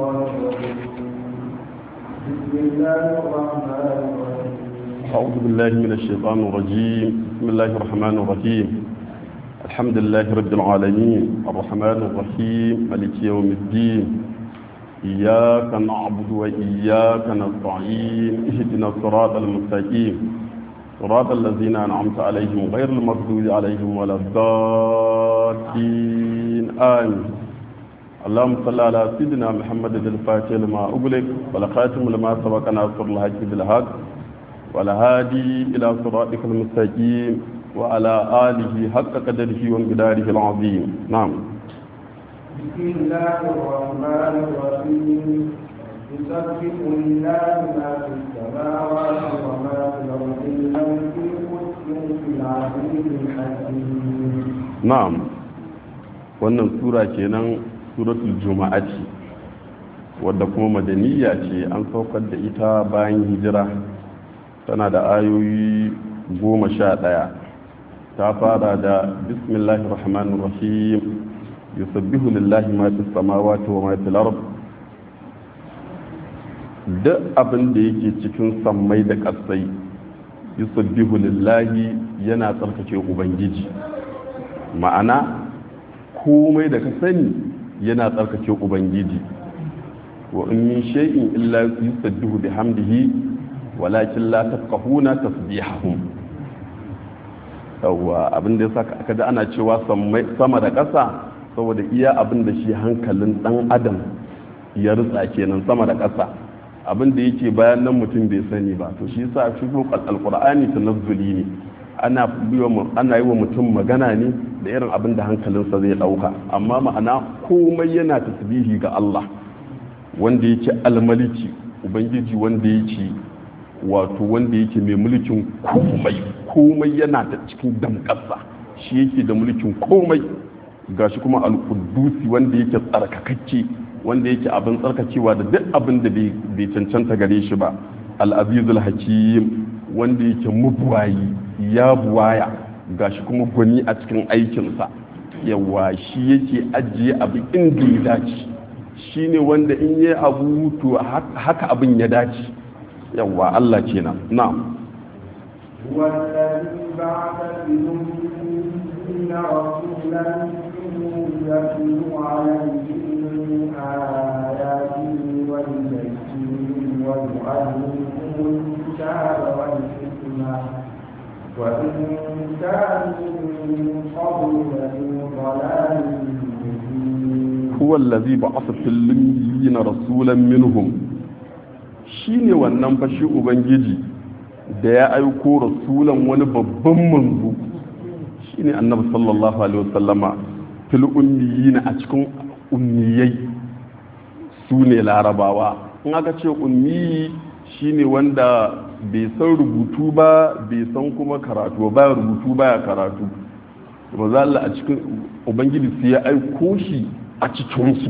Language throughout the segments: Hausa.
الشيطان الرجيم بسم الله الرحمن الرحيم أعوذ بالله من الشيطان الرجيم بسم الله الرحمن الرحيم الحمد لله رب العالمين الرحمن الرحيم ملك يوم الدين إياك نعبد وإياك نستعين اهدنا الصراط المستقيم صراط الذين أنعمت عليهم غير المغضوب عليهم ولا الضالين آمين اللهم صل على سيدنا محمد الفاتح لما أغلق والخاتم لما سبق ناصر الحق بالحق والهادي إلى صراطك المستقيم وعلى آله حق قدره وانقداره العظيم نعم بسم الله الرحمن الرحيم يسبح لله ما في السماوات وما في الأرض الملك القدوس العزيز الحكيم na'am wannan sura kenan suratul juma'a ce wadda kuma madaniya ce an saukar da ita bayan hijira tana da ayoyi goma sha ɗaya ta fara da bismillahir rahmanir rahim yusabbihu lillahi ma fis samawati wa ma fil ard duk abin da yake cikin sammai da ƙasai yusabbihu lillahi yana tsarkake ubangiji ma'ana komai da ka sani yana tsarkake ubangiji wa in min shay'in illa yusabbihu bihamdihi walakin la tafqahuna tasbihahum yawa abin da yasa aka da ana cewa sama da ƙasa saboda iya abin da shi hankalin dan adam ya rutsa kenan sama da ƙasa abin da yake bayan nan mutum bai sani ba to shi yasa shi alqur'ani tanazzuli ne ana ana yi wa mutum magana ne da irin abin da hankalinsa zai dauka amma ma'ana komai yana tasbihi ga Allah wanda yake almaliki ubangiji wanda yake wato wanda yake mai mulkin komai komai yana da cikin damƙasa shi yake da mulkin komai gashi kuma al-quddusi wanda yake tsarkakakke wanda yake abin tsarkakewa da duk abin da bai cancanta gare shi ba al-azizul hakim wanda yake mabuwayi ya buwaya gashi kuma gwani a cikin aikinsa yawa shi yake ajiye abu inda ya dace shi ne wanda in yi abu to haka abin ya dace yawa Allah kenan na'am والذي بعث في الأمين رسولا منهم يتلو عليهم آياته ويزكيهم ويعلمهم الكتاب والحكمة وإن كانوا من قبل لفي ضلال مبين هو الذي بعث في الأميين رسولا منهم shine wannan fashi ubangiji da ya aiko rasulan wani babban manzo shine annabi sallallahu alaihi wasallama fil ummiyina a cikin ummiyai su ne larabawa in aka ce ummi shine wanda bai san rubutu ba bai san kuma karatu ba rubutu baya karatu ba Allah a cikin ubangiji sai ya aiko shi a cikinsu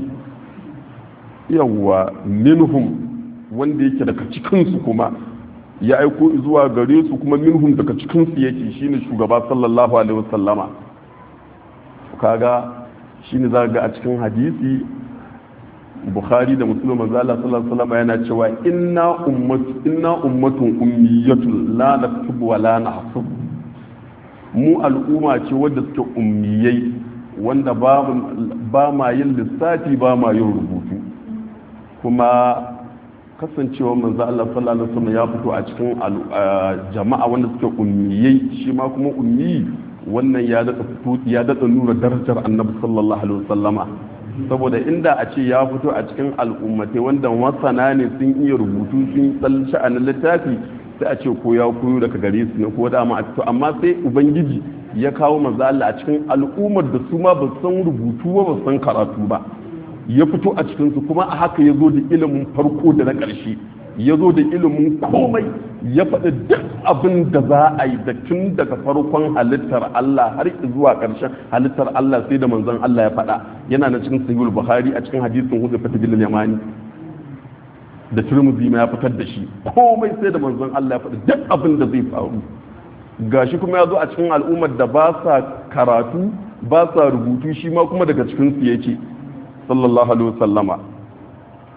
yawwa minhum wanda yake daga cikinsu kuma ya aiko zuwa gare su kuma minhum daga cikinsu yake shine shugaba sallallahu alaihi wasallama kaga shine za ga a cikin hadisi bukhari da muslim manzo Allah sallallahu alaihi wasallam yana cewa inna ummatu inna ummatun ummiyatun la naktubu wa la nahsub mu al'umma ce wadda suke ummiyai wanda ba ma yin lissafi ba ma yin rubutu kuma kasancewa manzo Allah sallallahu alaihi wasallam ya fito a cikin jama'a wanda suke ummiyai shi ma kuma ummi wannan ya daɗa fito ya daɗa nuna darajar annabi sallallahu alaihi wasallama saboda inda a ce ya fito a cikin al'ummatai wanda masana ne sun iya rubutu sun san sha'anin littafi sai a ce ko ya koyo daga gare su ne ko da ma a fito amma sai ubangiji ya kawo manzo Allah a cikin al'ummar da su ma ba san rubutu ba ba san karatu ba ya fito a cikin su kuma a haka ya zo da ilimin farko da na ƙarshe ya zo da ilimin komai ya faɗi duk abin da za a yi da tun daga farkon halittar Allah har zuwa ƙarshen halittar Allah sai da manzon Allah ya faɗa yana na cikin sahihul bukhari a cikin hadisin hudu fata bil yamani da turmuzi ma ya fitar da shi komai sai da manzon Allah ya faɗi duk abin da zai faru gashi kuma ya zo a cikin al'ummar da ba sa karatu ba sa rubutu shi ma kuma daga cikin su yake sallallahu alaihi wasallama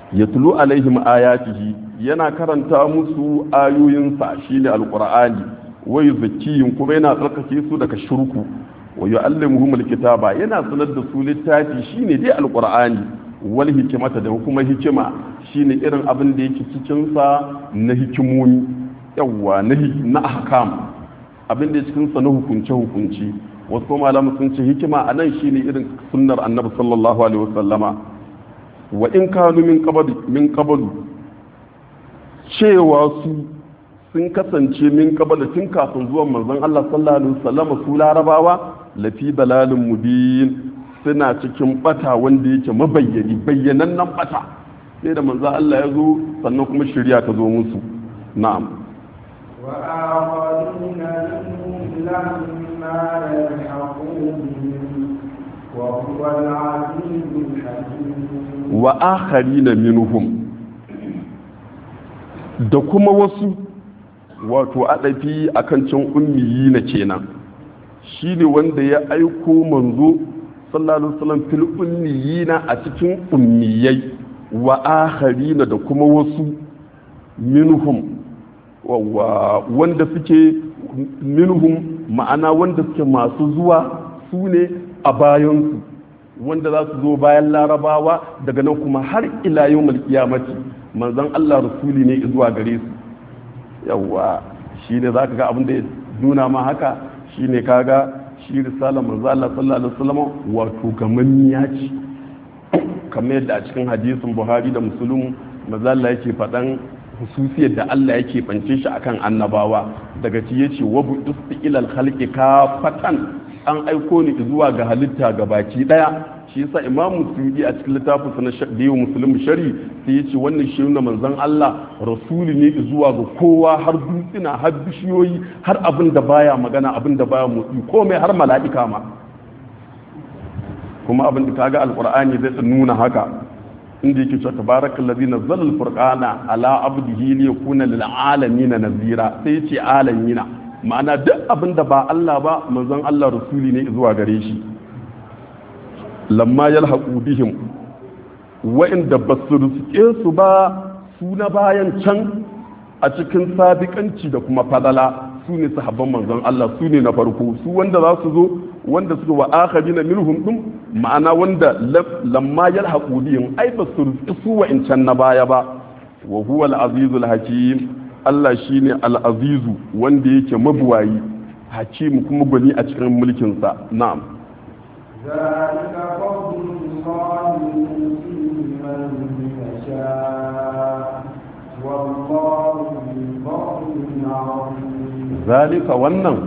yatlu alaihim ayatihi yana karanta musu ayoyinsa shine alqur'ani wa yuzakkihim kuma yana tsarkake su daga shirku wa yu'allimuhum alkitaba yana sanar da su littafi shine dai alqur'ani wal hikimata da kuma hikima shine irin abin da yake cikin sa na hikimomi yawa na na ahkam abin da cikin sa na hukunce hukunci wasu kuma malamu sun ce hikima anan shine irin sunnar annabi sallallahu alaihi wasallama wa in kanu min qabl min qablu cewa su sun kasance min qabl tun kafin zuwan manzon Allah sallallahu alaihi wasallama su larabawa lafi dalalin mubin suna cikin bata wanda yake mabayyani bayyanannen bata sai da manzo Allah ya zo sannan kuma shari'a ta zo musu na'am wa akharina minhum lamma yalhaqu bihim wa huwa al-azizul hakim wa akharina minhum da kuma wasu wato adafi akan cin ummiyi na kenan shine wanda ya aiko manzo sallallahu alaihi wasallam fil ummiyina a cikin ummiyai wa akharina da kuma wasu minhum wa wanda suke minhum ma'ana wanda suke masu zuwa su ne a bayansu wanda za su zo bayan larabawa daga nan kuma har ila yawmal qiyamati manzon Allah rasuli ne zuwa gare su yawa shine zaka ga abin da ya nuna ma haka shine kaga shi risala manzo Allah sallallahu alaihi wasallam wato gamanniya ce kamar yadda a cikin hadisin Buhari da Muslim manzo Allah yake faɗan hususiyar da Allah yake bance shi akan annabawa daga ci yace wa bu istiqlal khalqi kafatan an aiko ni zuwa ga halitta ga baki daya shi yasa Imam Musulmi a cikin littafin sa na Shadiyu Muslim Shari sai yace wannan shi ne manzon Allah rasuli ne zuwa ga kowa har dutsina har bishiyoyi har abin da baya magana abin da baya motsi komai har mala'ika ma kuma abin da kaga alqur'ani zai nuna haka inda yake cewa tabarakal ladzi nazzala al-furqana ala abdihi li yakuna lil alamin nazira sai yace alamina ma'ana duk abin da ba Allah ba manzon Allah rasuli ne zuwa gare shi lamma yalhaqu bihim wa'inda basu riske su ba su na bayan can a cikin sabiƙanci da kuma fadala su ne sahabban manzon Allah su ne na farko su wanda za su zo wanda suka wa akharina minhum dum ma'ana wanda lamma yalhaqu bihim ai ba su su wa'incan na baya ba wa huwa al-azizul hakim Allah shine al-azizu wanda yake mabuwayi hakim kuma gwani a cikin mulkin sa na'am ذلك فضل الله يؤتيه من يشاء والله ذو فضل عظيم zalika wannan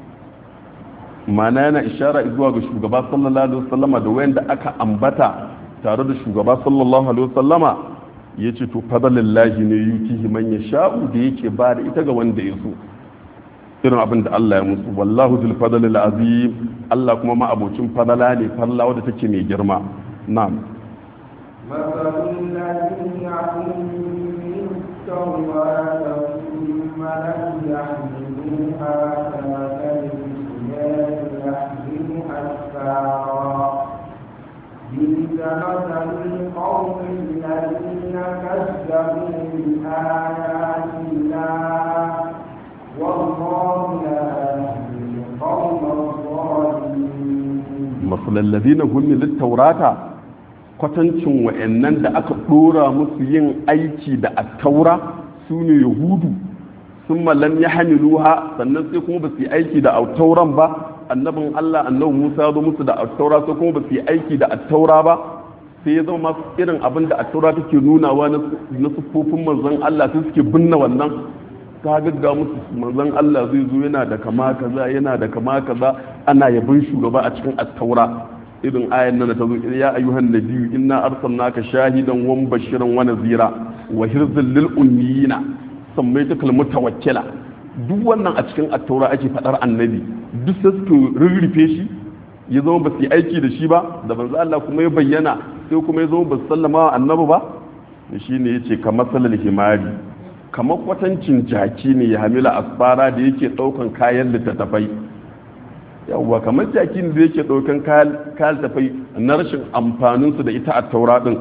mana yana ishara zuwa ga shugaba sallallahu alaihi wasallama da wayanda aka ambata tare da shugaba sallallahu alaihi wasallama yace to fadlillahi ne yutihi man yasha'u da yake ba da ita ga wanda ya so irin abin da Allah ya musu wallahu zul fadlil azim Allah kuma ma abocin fadala ne fadala wadda take mai girma na'am مثل الذين حملوا التوراة ثم لم يحملوها كمثل الحمار يحمل أسفارا بئس مثل القوم الذين كذبوا بآيات الله والله لا يهدي القوم الظالمين masalal ladina hummilut taurata kwatancin wa'annan da aka dora musu yin aiki da attaura su ne yahudu sun malam ya hamiluha sannan sai kuma ba su yi aiki da attauran ba annabin allah annabi musa ya zo musu da attaura sai kuma ba su yi aiki da attaura ba sai ya zama masu irin abin da attaura take nunawa na siffofin manzon allah sai suke binne wannan ka gagga musu manzon Allah zai zo yana da kama kaza yana da kama kaza ana yabin shugaba a cikin attaura irin ayan nan da ta zo ya ayyuhan nabiyyu inna arsalnaka shahidan wa mubashiran wa nazira wa hirzan lil ummiyina sammaitaka al mutawakkila duk wannan a cikin attaura ake fadar annabi duk sai suke rurrufe shi ya zama ba su yi aiki da shi ba da manzo Allah kuma ya bayyana sai kuma ya zama ba su sallama wa annabi ba shi ne yace kamar salal himari kamar kwatancin jaki ne ya hamila asfara da yake daukan kayan littattafai yawwa kamar jaki ne da yake daukan kayan littattafai na rashin amfaninsu da ita a taura din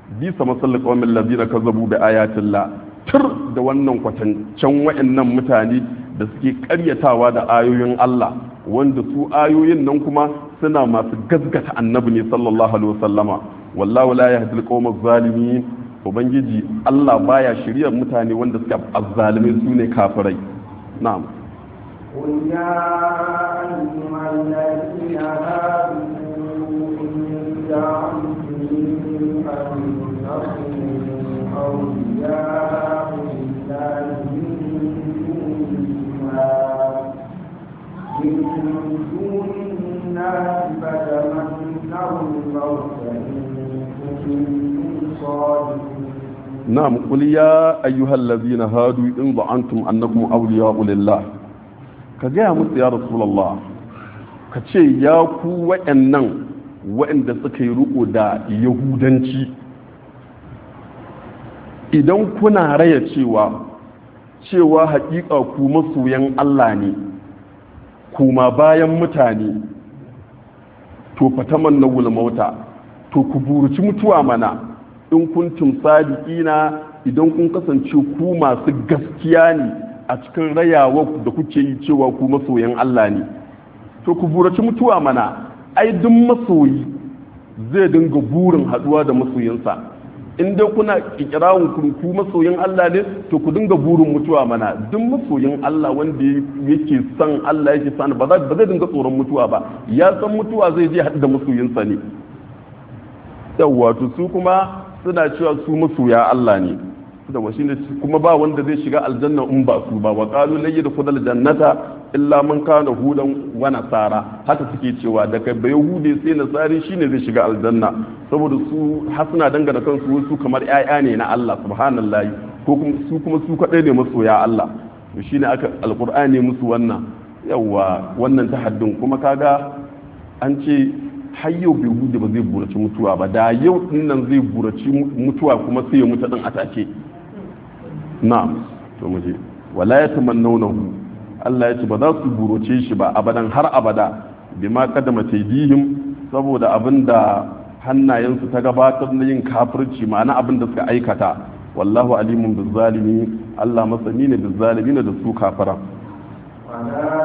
bisa masallin qawmin ladina kazzabu bi ayatillah tur da wannan kwatancan wayannan mutane da suke karyatawa da ayoyin Allah wanda su ayoyin nan kuma suna masu gaskata annabi ne sallallahu alaihi wasallama wallahu la yahdi alqawma zalimin ubangiji Allah baya shiryar mutane wanda suke azzalimai su ne kafirai na'am قل يا أيها الذين آمنوا إن زعمتم أنكم أولياء لله من دون الناس من دون الناس فتمنوا الموت إن كنتم صادقين نعم قل يا أيها الذين هادوا إن ظننتم أنكم أولياء لله ka gaya musu ya rasulallah ka ce ya ku wa'annan wa'anda suka yi riko da yahudanci idan kuna raya cewa cewa haƙiƙa ku masoyan Allah ne kuma bayan mutane to fataman na mauta to ku buruci mutuwa mana in kuntum sadiqina idan kun kasance ku masu gaskiya ne a cikin rayawa da kuke yi cewa ku masoyan Allah ne to ku buraci mutuwa mana ai duk masoyi zai dinga burin haduwa da masoyinsa in dai kuna kikirawun ku ku masoyin Allah ne to ku dinga burin mutuwa mana duk masoyin Allah wanda yake son Allah yake son ba zai dinga tsoron mutuwa ba ya san mutuwa zai je haɗu da masoyinsa ne yawwa to su kuma suna cewa su masoya Allah ne da wa shine kuma ba wanda zai shiga aljanna in ba su ba wa qalu la yadkhulu aljannata illa man kana hudan wa nasara haka suke cewa daga bai hude sai nasari shine zai shiga aljanna saboda su hasuna dangana kansu su kamar ƴaƴa ne na Allah subhanallahi ko kuma su kuma su kadai ne masoya Allah to shine aka alqur'ani musu wannan yawa wannan tahaddun kuma kaga an ce har yau bai hude ba zai buraci mutuwa ba da yau dinnan zai buraci mutuwa kuma sai ya mutu din a take na'am to muje wala ya tamannawnahu Allah ya ce ba za su buroce shi ba abadan har abada bima kadama taydihim saboda abinda hannayensu ta gabatar na yin kafirci ma'ana abinda suka aikata wallahu alimun bizzalimi Allah masani ne bizzalimi da su kafara ولا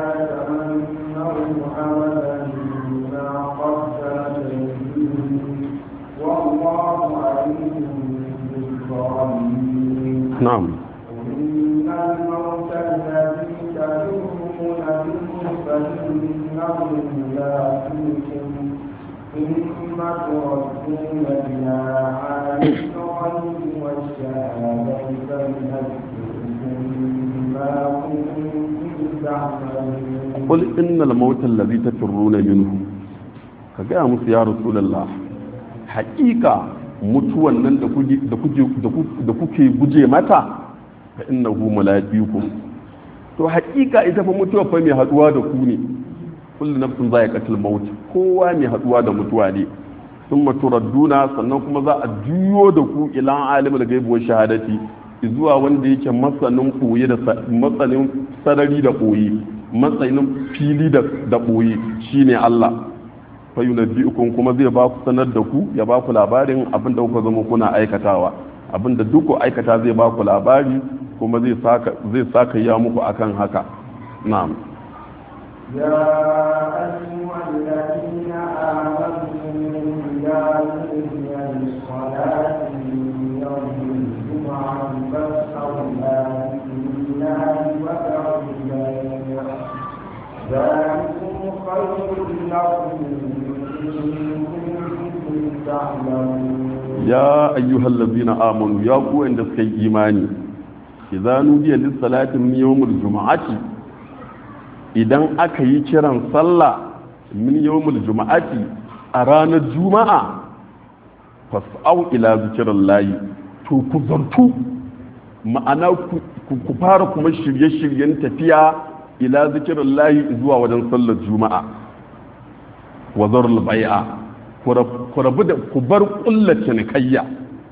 يتمنوا أبدا بما قدمت أيديهم والله عليم بالظالمين na'am إن الموت الذي تفرون منه فإنه ملاقيكم ثم تردون إلى عالم الغيب والشهادة فينبئكم بما كنتم تعملون qul innal mauta allazi tafirruna minhu ka gaya musu ya rasulullah haƙiƙa mutuwan nan da kuke da kuke da kuke guje mata fa innahu mulaqikum to haƙiƙa ita fa mutuwa fa mai haduwa da ku ne kullu nafsin za'iqatul maut kowa mai haduwa da mutuwa ne thumma turadduna sannan kuma za a juyo da ku ila alimul ghaibi wa shahadati zuwa wanda yake masanin koyi da matsanin sarari da koyi matsayin fili da ɓoye shine Allah fa yunabbi'ukum kuma zai ba ku sanar da ku ya ba ku labarin abin da kuka zama kuna aikatawa abin da duk ku aikata zai ba ku labari kuma zai saka zai saka ya muku akan haka na'am يا أيها الذين آمنوا إذا نودي للصلاة من يوم الجمعة فاسعوا إلى ذكر الله وذروا البيع ذلكم خير لكم إن كنتم تعلمون ya ayyuhal ladzina amanu ya ku wanda suka yi imani idza nudiya lis salati min yawmil jumu'ati idan aka yi kiran sallah min yawmil jumu'ati a ranar juma'a fas'au ila zikrillahi to ku zartu ma'ana ku ku fara kuma shirye-shiryen tafiya ila zikrillahi zuwa wajen sallar juma'a wa zarul bai'a ku rabu da ku bar kulla cinikayya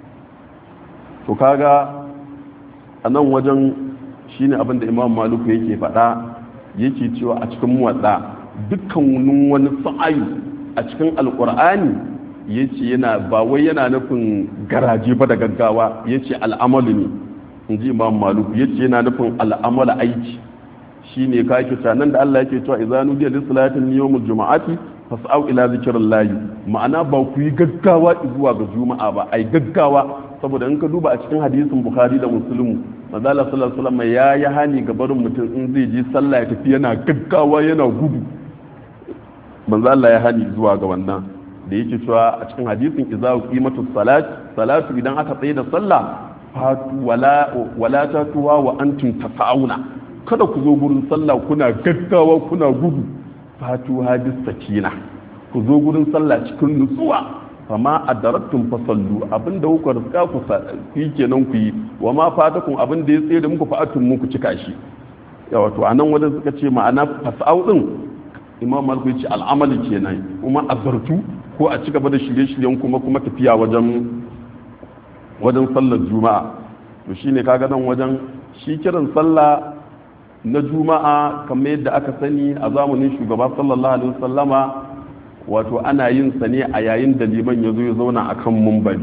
to kaga a nan wajen shine abin da imam maluku yake faɗa yake cewa a cikin muwadda dukkan wani sa'ayu a cikin alkur'ani yace yana ba wai yana nufin garaje ba da gaggawa yace al'amalu ne inji imam maluk yace yana nufin al'amala aiki shine ka yake cewa nan da Allah yake cewa idza nudiya lis salatin yawmul jumu'ati fas'au ila zikrillahi ma'ana ba ku yi gaggawa zuwa ga juma'a ba ai gaggawa saboda in ka duba a cikin hadisin bukhari da muslimu manzo Allah sallallahu alaihi wasallam ya yi hani ga barin mutum in zai je sallah ya tafi yana gaggawa yana gudu manzo Allah ya hani zuwa ga wannan da yake cewa a cikin hadisin idza qimatu salat salatu idan aka tsaye da sallah fatu wala wala tatuwa wa antum tasawuna kada ku zo gurin sallah kuna gaggawa kuna gudu fatu hadis sakina ku zo gurin sallah cikin nutsuwa fama adarattum fasallu abinda kuka riska ku yi kenan ku yi wa ma fatakum abinda ya tsaye da muku fa'atun muku cika shi yawa to anan wajen suka ce ma'ana fasau din imam malik ya ce al'amali kenan kuma azartu ko a ci gaba da shirye-shiryen kuma kuma tafiya wajen wajen sallar juma'a to shine kaga nan wajen shi kiran sallah na juma'a kamar yadda aka sani a zamanin shugaba sallallahu alaihi wasallama wato ana yin sa ne a yayin da liman ya zo ya zauna a kan mumbari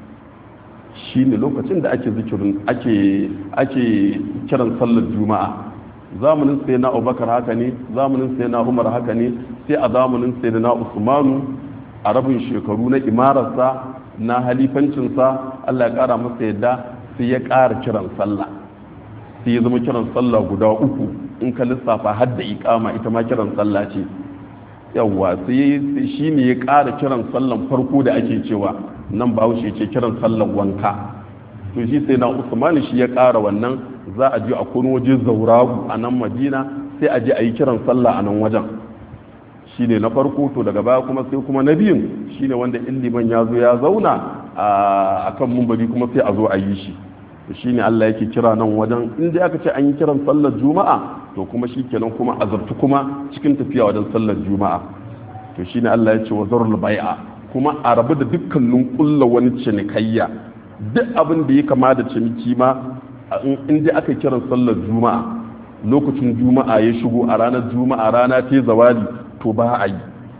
shi ne lokacin da ake zikirin ake ake kiran sallar juma'a zamanin sai na abubakar haka ne zamanin sai na umar haka ne sai a zamanin sai na usmanu a rabin shekaru na imararsa na halifancinsa allah ya kara masa yadda sai ya kara kiran sallah sai ya zama kiran sallah guda uku in ka lissafa har da ikama ita ma kiran sallah ce yawwa sai shi ne ya ƙara kiran sallan farko da ake cewa nan ba wuce ce kiran sallan wanka to shi sai na usman shi ya ƙara wannan za a je a kono waje zauragu a nan madina sai a je a yi kiran sallah a nan wajen shi ne na farko to daga baya kuma sai kuma na biyun shi ne wanda in liman ya zo ya zauna a kan mumbari kuma sai a zo a yi shi to shi ne allah yake kira nan wajen in dai aka ce an yi kiran sallar juma'a to kuma shi kenan kuma azabtu kuma cikin tafiya wajen sallar juma'a to shine Allah ya ce wa zarul bai'a kuma a rabu da dukkanin kulla wani cinikayya duk abin da ya kama da ciniki ma in dai aka kiran sallar juma'a lokacin juma'a ya shigo a ranar juma'a rana ta zawali to ba a yi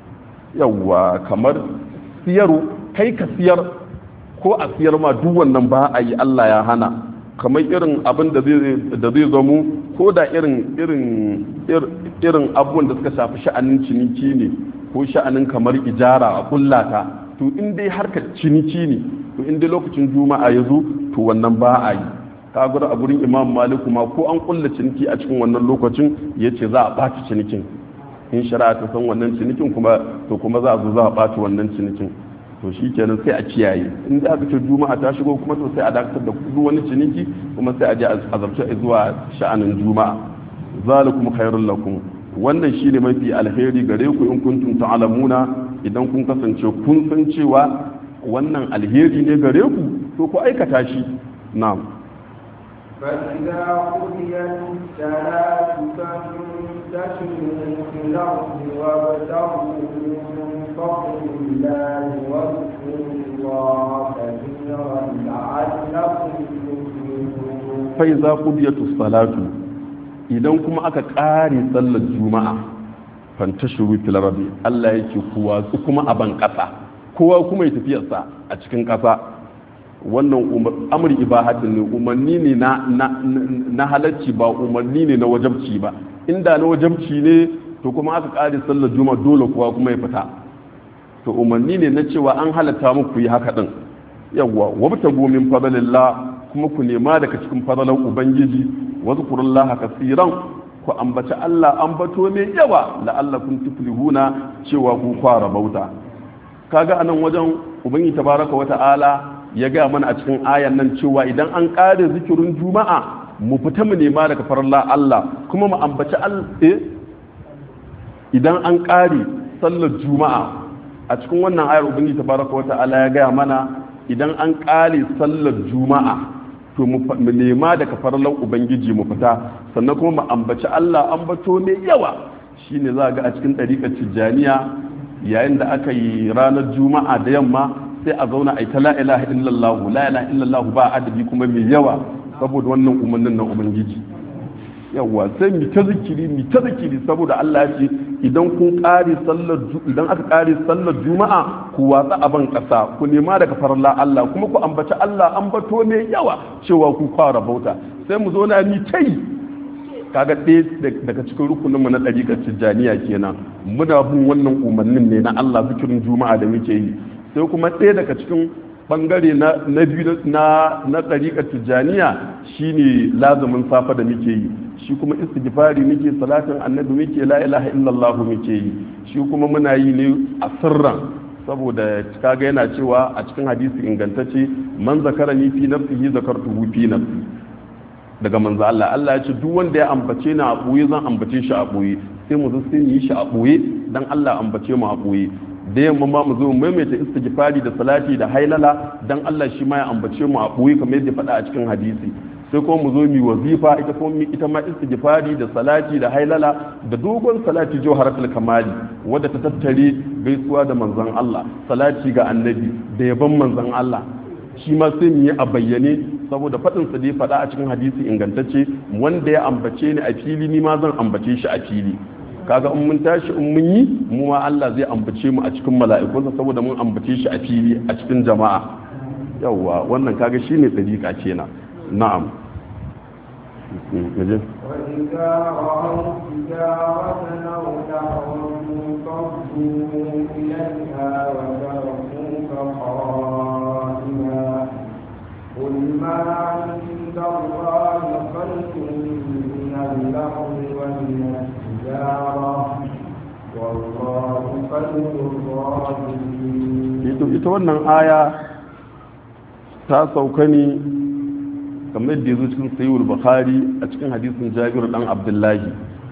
yawwa kamar siyaro kai ka siyar ko a siyar ma duk wannan ba a yi Allah ya hana kamar irin abin da zai zamo ko da irin irin irin abubuwan da suka shafi sha'anin ciniki ne ko sha'anin kamar ijara a kullata to in dai harkar ciniki ne to in dai lokacin juma'a ya zo to wannan ba a yi ka gura a gurin imam maliku ma ko an kulla ciniki a cikin wannan lokacin ya ce za a ɓaci cinikin in shari'a ta san wannan cinikin kuma to kuma za a zo za a ɓaci wannan cinikin to shi kenan sai a kiyaye in da aka ce juma'a ta shigo kuma to sai a dakatar da duk wani ciniki kuma sai a je a zarce zuwa sha'anin juma'a zalikum khairul lakum wannan shine mafi alheri gare ku in kuntum ta'lamuna idan kun kasance kun san cewa wannan alheri ne gare ku to ku aikata shi na'am فإذا قضيت الصلاة فانتشروا في الأرض وابتغوا من فضل الله واذكروا الله كثيرا لعلكم تفلحون فإذا قضيت الصلاة idan kuma aka ƙare sallar juma'a fantashiru fil rabi Allah yake kuwa su kuma a ban ƙasa kowa kuma ya tafiyarsa a cikin ƙasa wannan amri ibahatin ne umarni ne na halarci ba umarni ne na wajabci ba inda na wajabci ne to kuma aka ƙare sallar juma'a dole kowa kuma ya fita to umarni ne na cewa an halatta muku yi haka din yawwa wabtagu min fadlillah kuma ku nema daga cikin fadalan ubangiji wazkurullaha kasiran ku ambaci Allah ambato mai yawa la'allakum tuflihuna cewa ku fara bauta kaga anan wajen ubangiji tabaraka wa ta'ala ya ga mana a cikin ayan nan cewa idan an kare zikirin juma'a mu fita mu nema daga faralla Allah kuma mu ambaci Allah idan an kare sallar juma'a a cikin wannan ayar ubangiji tabaraka wa ta'ala ya ga mana idan an kare sallar juma'a to mu nema daga farallan ubangiji mu fita sannan kuma mu ambaci Allah ambato mai yawa shine za ga a cikin ɗariƙar tijjaniya yayin da aka yi ranar juma'a da yamma sai a zauna a yi ta la ilaha illallah la ilaha illallah ba adabi kuma mai yawa saboda wannan umarnin na ubangiji yawa sai mi ta zikiri mi ta zikiri saboda Allah ya ce idan kun ƙare sallar idan aka ƙare sallar juma'a ku watsa a ban ƙasa ku nema daga farla Allah kuma ku ambaci Allah ambato ne yawa cewa ku fara bauta sai mu zo na ni tai kaga ɗaya daga cikin rukuninmu na ɗariƙar tijjaniya kenan muna bin wannan umarnin ne na Allah zikirin juma'a da muke yi sai kuma ɗaya daga cikin bangare na biyu na na ɗariƙar tijjaniya shine lazumin safa da muke yi shi kuma istighfari muke salatin annabi muke la ilaha illallah muke yi shi kuma muna yi ne a sirran saboda kaga yana cewa a cikin hadisi ingantacce man zakara ni fi nafsihi zakartuhu fi nafsi daga manzo Allah Allah ya ce duk wanda ya ambace ni a boye zan ambace shi a boye sai mu zo sai mu yi shi a boye dan Allah ambace mu a boye da yamma ma mu zo mu maimaita istighfari da salati da hailala dan Allah shi ma ya ambace mu a boye kamar yadda faɗa a cikin hadisi sai kuma mu zo mu wazifa ita kuma ita ma istighfari da salati da hailala da dogon salati jawharatul kamali wadda ta tattare gaisuwa da manzon Allah salati ga annabi da yaban manzon Allah shi ma sai mu yi a bayyane saboda faɗin sa dai faɗa a cikin hadisi ingantacce wanda ya ambace ni a fili ni ma zan ambace shi a fili kaga in mun tashi in mun yi mu ma Allah zai ambace mu a cikin mala'ikunsa saboda mun ambace shi a fili a cikin jama'a yawwa wannan kaga shine dariƙa kenan na'am وإذا رأوا تجارة أو لهوا انفضوا إليها وتركوك قائما قل ما عند الله خير من اللهو ومن التجارة والله خير الرازقين. ita wannan aya ta sauka ne kamar da yazo cikin sayyid bukhari a cikin hadisin jabir dan abdullahi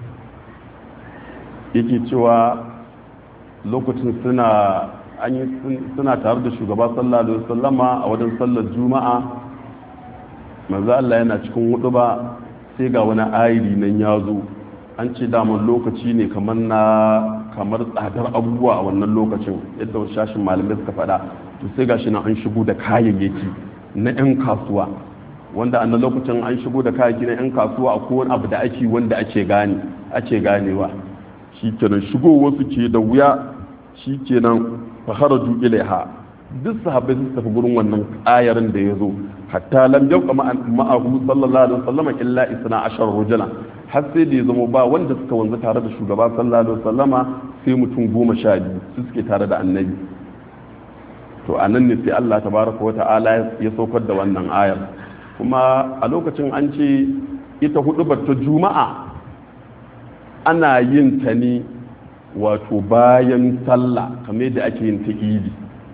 yake cewa lokacin suna an yi suna tare da shugaba sallallahu alaihi wasallama a wajen sallar juma'a manzo Allah yana cikin hudu ba sai ga wani ayiri nan ya zo an ce daman lokaci ne kamar na kamar tsadar abubuwa a wannan lokacin yadda wasu shashin malamai suka faɗa to sai gashi nan an shigo da kayayyaki na 'yan kasuwa wanda a lokacin an shigo da kayayyaki na 'yan kasuwa a kowane abu da ake wanda ake gane ake ganewa shi kenan shigo wasu ke da wuya shi kenan faharaju ilaiha duk sahabbai sun tafi gurin wannan ayarin da ya zo hatta lam yabqa ma'ahu sallallahu alaihi wasallam illa isna ashar rujula har sai da ya zama ba wanda suka wanzu tare da shugaba sallallahu alaihi wasallama sai mutum goma sha biyu su suke tare da annabi to a nan ne sai Allah tabaraka wa ta'ala ya saukar da wannan ayar kuma a lokacin an ce ita hudu ta juma'a ana yin ta ne wato bayan sallah kamar yadda ake yin ta idi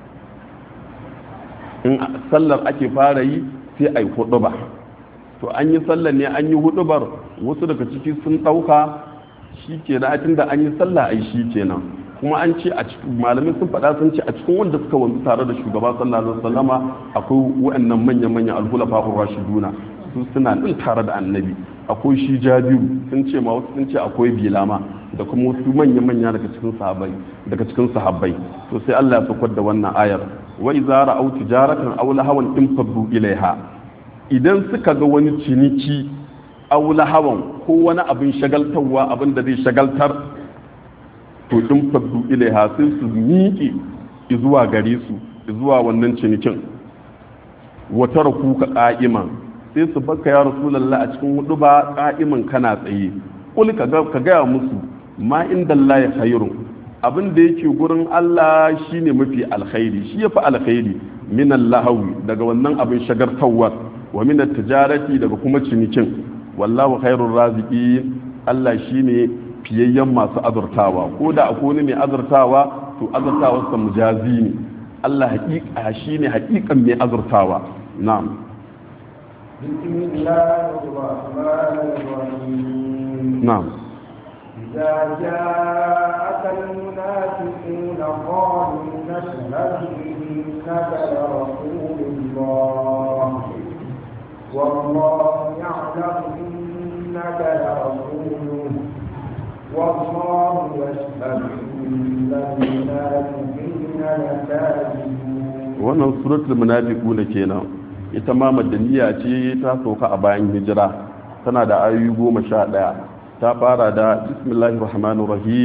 in sallar ake fara yi sai a yi huduba to an yi sallar ne an yi hudubar wasu daga ciki sun ɗauka shi ke na da an yi sallah a yi shi kenan kuma an ce a cikin malamin sun faɗa sun ce a cikin wanda suka wanzu tare da shugaba sallallahu alaihi wasallama akwai waɗannan manya-manya alhulafa rashiduna su suna nan tare da annabi akwai shi jabiru sun ce ma wasu sun ce akwai bilama da kuma wasu manya-manya daga cikin sahabbai daga cikin sahabbai to sai Allah ya saukar da wannan ayar wa idza ra'aw tijaratan aw lahawan infaddu ilaiha idan suka ga wani ciniki aw lahawan ko wani abin shagaltarwa abin da zai shagaltar to infaddu ilaiha sai su miƙe zuwa gare su zuwa wannan cinikin wa taraku ka qa'iman sai su baka ya rasulullah a cikin hudu ba qa'iman kana tsaye kul ka ga gaya musu ma inda Allah ya khairu abin da yake gurin Allah shine mafi alkhairi shi yafi alkhairi min lahawi daga wannan abin shagartawar wa min tijarati daga kuma cinikin wallahu khairur raziqin Allah shine fiyayyen masu azurtawa ko da akwai wani mai azurtawa to azurtawa sa mujazi ne Allah haƙiƙa shine haƙiƙan mai azurtawa na'am بسم الله الرحمن الرحيم na'am إذا جاءك المنافقون قالوا نشهد إنك لرسول الله والله يعلم إنك لرسوله والله يشهد إن المنافقين لكاذبون wannan suratul munafiquna kenan ita ma madaniya ce ta sauka a bayan hijira tana da ayoyi goma sha ɗaya ta fara da bismillahir rahmanir rahim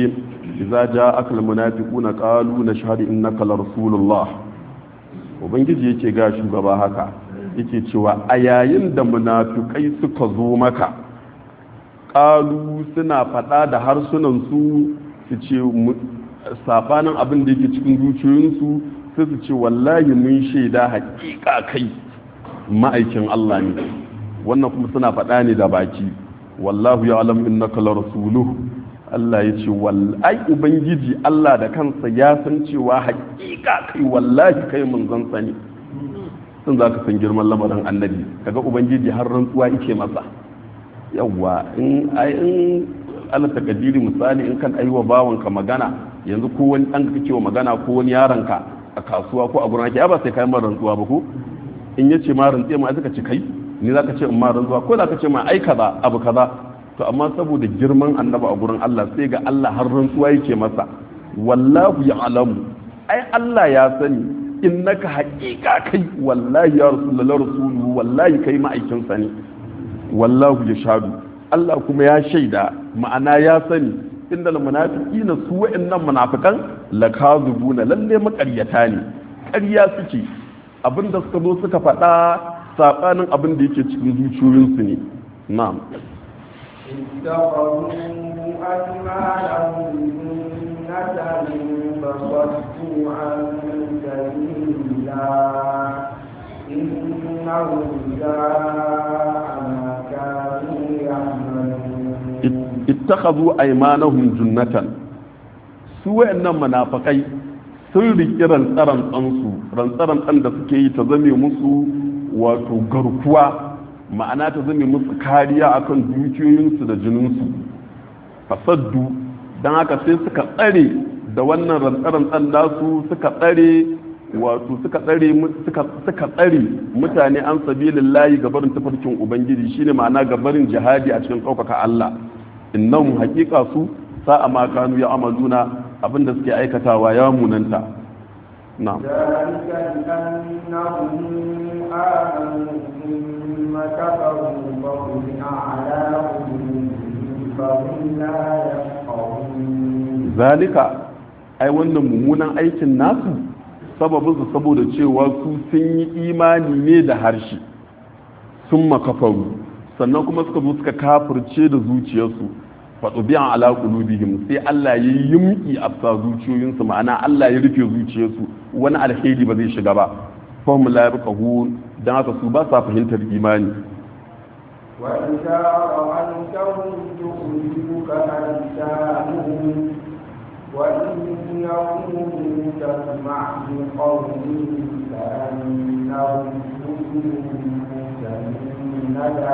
idza ja'aka almunafiquna qalu nashhadu innaka la rasulullah ubangiji yake ga shugaba haka yake cewa a yayin da munafikai suka zo maka qalu suna fada da harsunan su su ce sabanin abin da yake cikin zuciyoyinsu sai su ce wallahi mun shaida haƙiƙa kai ma'aikin Allah ne wannan kuma suna faɗa ne da baki wallahu ya alam innaka la rasuluhu Allah ya ce wallahi ubangiji Allah da kansa ya san cewa haƙiƙa kai wallahi kai manzon sa ne sun za ka san girman lamarin annabi kaga ubangiji har rantsuwa yake masa yawwa in ai in ala takadiri misali in kan aiwa bawanka magana yanzu ko wani dan kake wa magana ko wani yaronka a kasuwa ko a gurin ake ba sai kai mar rantsuwa ba ko in yace ma rantsuwa ma zaka ce kai ni zaka ce in ma rantsuwa ko zaka ce ma ai kaza abu kaza to amma saboda girman annaba a gurin Allah sai ga Allah har rantsuwa yake masa wallahu ya'lamu ai Allah ya sani innaka haqiqa kai wallahi ya rasulullahi rasuluhu wallahi kai ma'aikin sa ne wallahu yashhadu Allah kuma ya shaida ma'ana ya sani inda munafiqina su wa'annan munafikan lakazubuna lalle makaryata ne ƙarya suke abinda suka zo suka faɗa sabanin abin da yake cikin zuciyoyinsu ne na'am اتخذوا أيمانهم جنة فصدوا عن سبيل الله إنهم ساء ما كانوا يعملون ittakhadhu aymanahum junnatan su wayannan munafikai sun riki rantsaran tsansu rantsaran tsan da suke yi ta zame musu wato garkuwa ma'ana ta zame musu kariya akan dukiyoyinsu da jininsu fasaddu don haka sai suka tsare da wannan rantsaran tsan nasu suka tsare wato suka tsare suka tsare mutane an sabilillahi gabarin tafarkin ubangiji shine ma'ana gabarin jihadi a cikin ɗaukaka Allah innahum haqiqa su sa'a ma kanu ya amaluna abinda suke aikatawa ya munanta na ذلك بأنهم آمنوا ثم كفروا فطبع على قلوبهم فهم لا يفقهون zalika ai wannan mummunan aikin nasu sababin su saboda cewa su sun yi imani ne da harshe sun makafaru sannan kuma suka zo suka kafirce da zuciyarsu faɗo biyan ala qulubihim sai Allah ya yi yumki a sa zuciyoyinsu ma'ana Allah ya rufe zuciyarsu wani alheri ba zai shiga ba fahim la yabqahun dan haka su ba sa fahimtar imani وإذا رأيتهم تعجبك أجسامهم وإن يقولوا تسمع بقولهم كأنهم خشب مسندة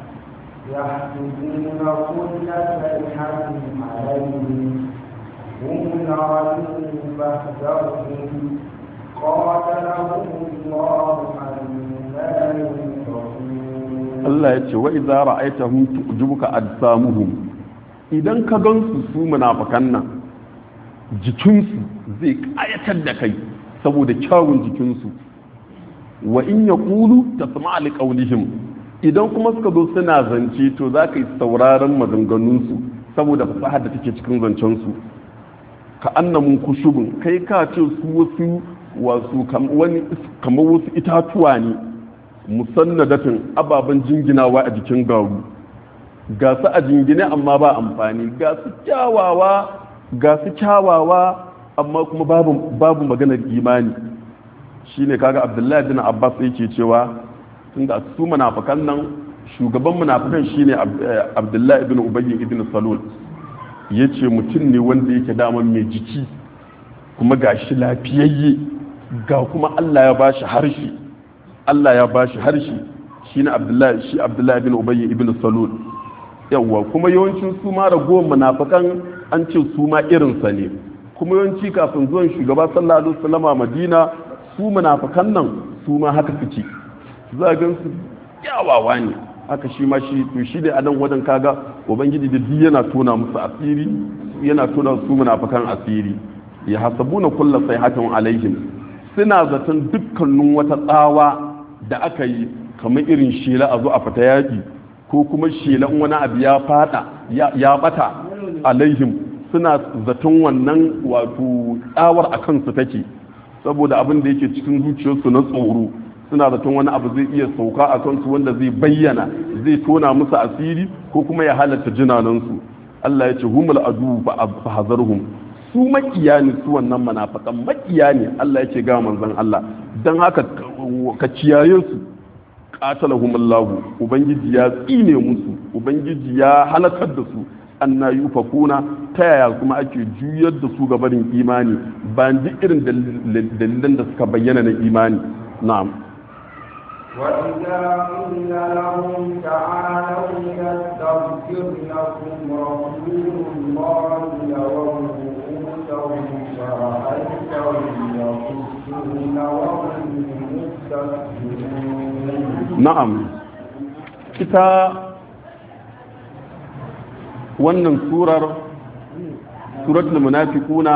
يحسبون كل صيحة عليهم هم العدو فاحذرهم قاتلهم الله أنا ينصرون Allah ya ce wa idza ra'aytahum tu'jibuka ajsamuhum idan ka gansu su munafikan nan jikinsu zai kayatar da kai saboda kyawun jikinsu wa in yaqulu tasma' li qawlihim idan kuma suka zo suna zance to za ka yi sauraron maganganunsu saboda fasahar da take cikin zancensu ka annamun kushubun kai ka ce su wasu wasu kamar wasu itatuwa ne musannadatin ababen jinginawa a jikin garu ga su a jingine amma ba amfani ga su kyawawa ga su kyawawa amma kuma babu, babu maganar imani shine kaga abdullahi bin abbas yake cewa tunda su munafikan nan shugaban munafikan shine abdullahi ibn ubayy ibn salul yace mutum ne wanda yake daman mai jiki kuma gashi lafiyayye ga kuma Allah ya bashi harshe Allah ya bashi harshe shine abdullahi shi abdullahi ibn ubayy ibn salul yawwa kuma yawancin su ma ragowar munafikan an ce su ma irinsa ne kuma yawanci kafin zuwan shugaba sallallahu alaihi wasallam madina su munafikan nan su ma haka suke za a gan su kyawawa ne haka shi ma shi to shi da adan wajen kaga ubangiji da duk yana tona musu asiri yana tona su munafikan asiri ya hasabuna kullu sayhatin alaihim suna zaton dukkanin wata tsawa da aka yi kamar irin shela a zo a fita yaki ko kuma shelan wani abu ya fada ya bata alaihim suna zaton wannan wato tsawar a kansu take saboda abin da yake cikin zuciyarsu na tsoro suna zaton wani abu zai iya sauka a kansu wanda zai bayyana zai tona musu asiri ko kuma ya halatta jinanansu Allah ya ce humul adu fa hazarhum su makiya ne su wannan munafikan makiya ne Allah ya ce ga manzon Allah dan haka ka kiyaye su qatalahum Allah ubangiji ya tsine musu ubangiji ya halakar da su anna yufakuna ta yaya kuma ake juyar da su gabanin imani ba duk irin dalilan da suka bayyana na imani na'am وإذا قيل لهم تعالوا يستغفر لكم رسول الله لووا رؤوسهم ورأيتهم يصدون وهم مستكبرون na'am ita wannan surar suratul munafiquna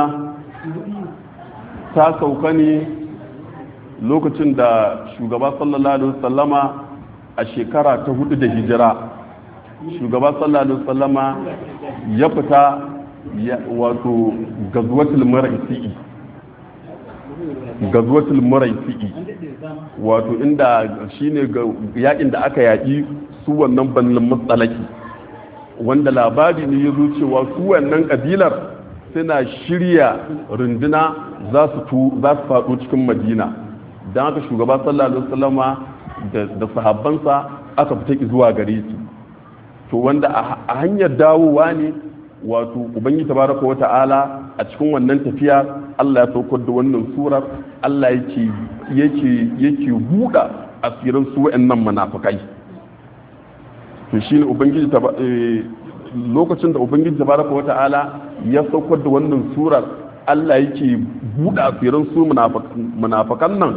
ta sauka ne lokacin da shugaba sallallahu alaihi wasallama a shekara ta hudu da hijira shugaba sallallahu alaihi wasallama ya fita wato gazwatul muraisi'i gazwatul muraisi'i wato inda shine yakin da aka yaki su wannan bannin matsalaki wanda labari ne ya zo cewa su wannan kabilar suna shirya runduna za su faɗo cikin madina don haka shugaba sallallahu alaihi wasallama da sahabbansa aka fita zuwa gare su to wanda a hanyar dawowa ne wato ubangi tabaraka wa ta'ala a cikin wannan tafiya Allah ya saukar da wannan surar Allah yake yake yake buɗa asirin su wa'annan munafikai to shine ubangiji lokacin da ubangiji tabaraka wa ta'ala ya saukar da wannan surar Allah yake buɗa asirin su munafikan nan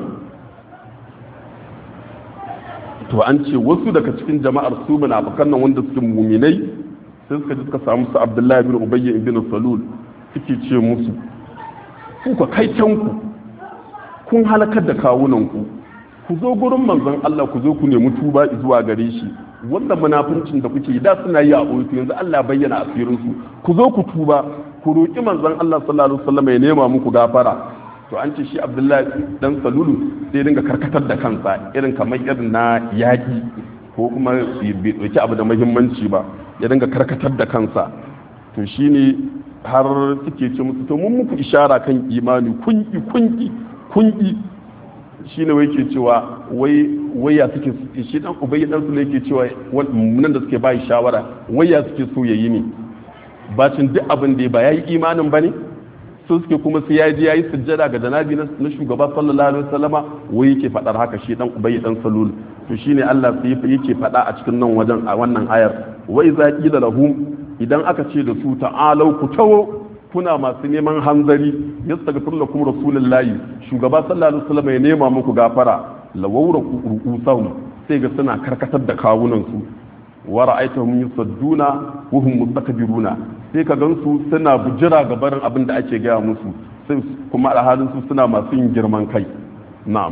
to an ce wasu daga cikin jama'ar su munafikan nan wanda suke muminai sai suka ji suka samu su Abdullahi bin Ubayy ibn Salul suke ce musu ku ka kai can ku kun halakar da kawunan ku ku zo gurin manzon Allah ku zo ku nemi tuba zuwa gare shi wanda munafincin da kuke da suna yi a ɓoye yanzu Allah bayyana asirin su ku zo ku tuba ku roki manzon Allah sallallahu alaihi wasallam ya nema muku gafara to an ce shi abdullahi dan salulu sai dinga karkatar da kansa irin kamar irin na yaƙi ko kuma bai ɗauki abu da muhimmanci ba ya dinga karkatar da kansa to shine har suke ce musu to mun muku ishara kan imani kunki kunki kunki shine wai ke cewa wai waya suke shi dan ubayy dan su ne yake cewa nan da suke bai shawara waya suke so yayi ne bacin duk abin da ba yayi imanin bane su suke kuma sai ya ji yayi sujjada ga janabi na shugaba sallallahu alaihi wasallama wai yake fadar haka shi dan ubayy dan salul to shine Allah sai yake fada a cikin nan wajen a wannan ayar wa iza qila lahum idan aka ce da su ta'alau ku tawo kuna masu neman hanzari yastaghfir lakum rasulullahi shugaba sallallahu alaihi wasallama ya nema muku gafara lawawra ru'usahum sai ga suna karkatar da kawunan su wa ra'aytahum yusadduna wa hum mustakbiruna sai ka gansu suna bujira ga barin abin da ake gaya musu sai kuma alhalin su suna masu yin girman kai na'am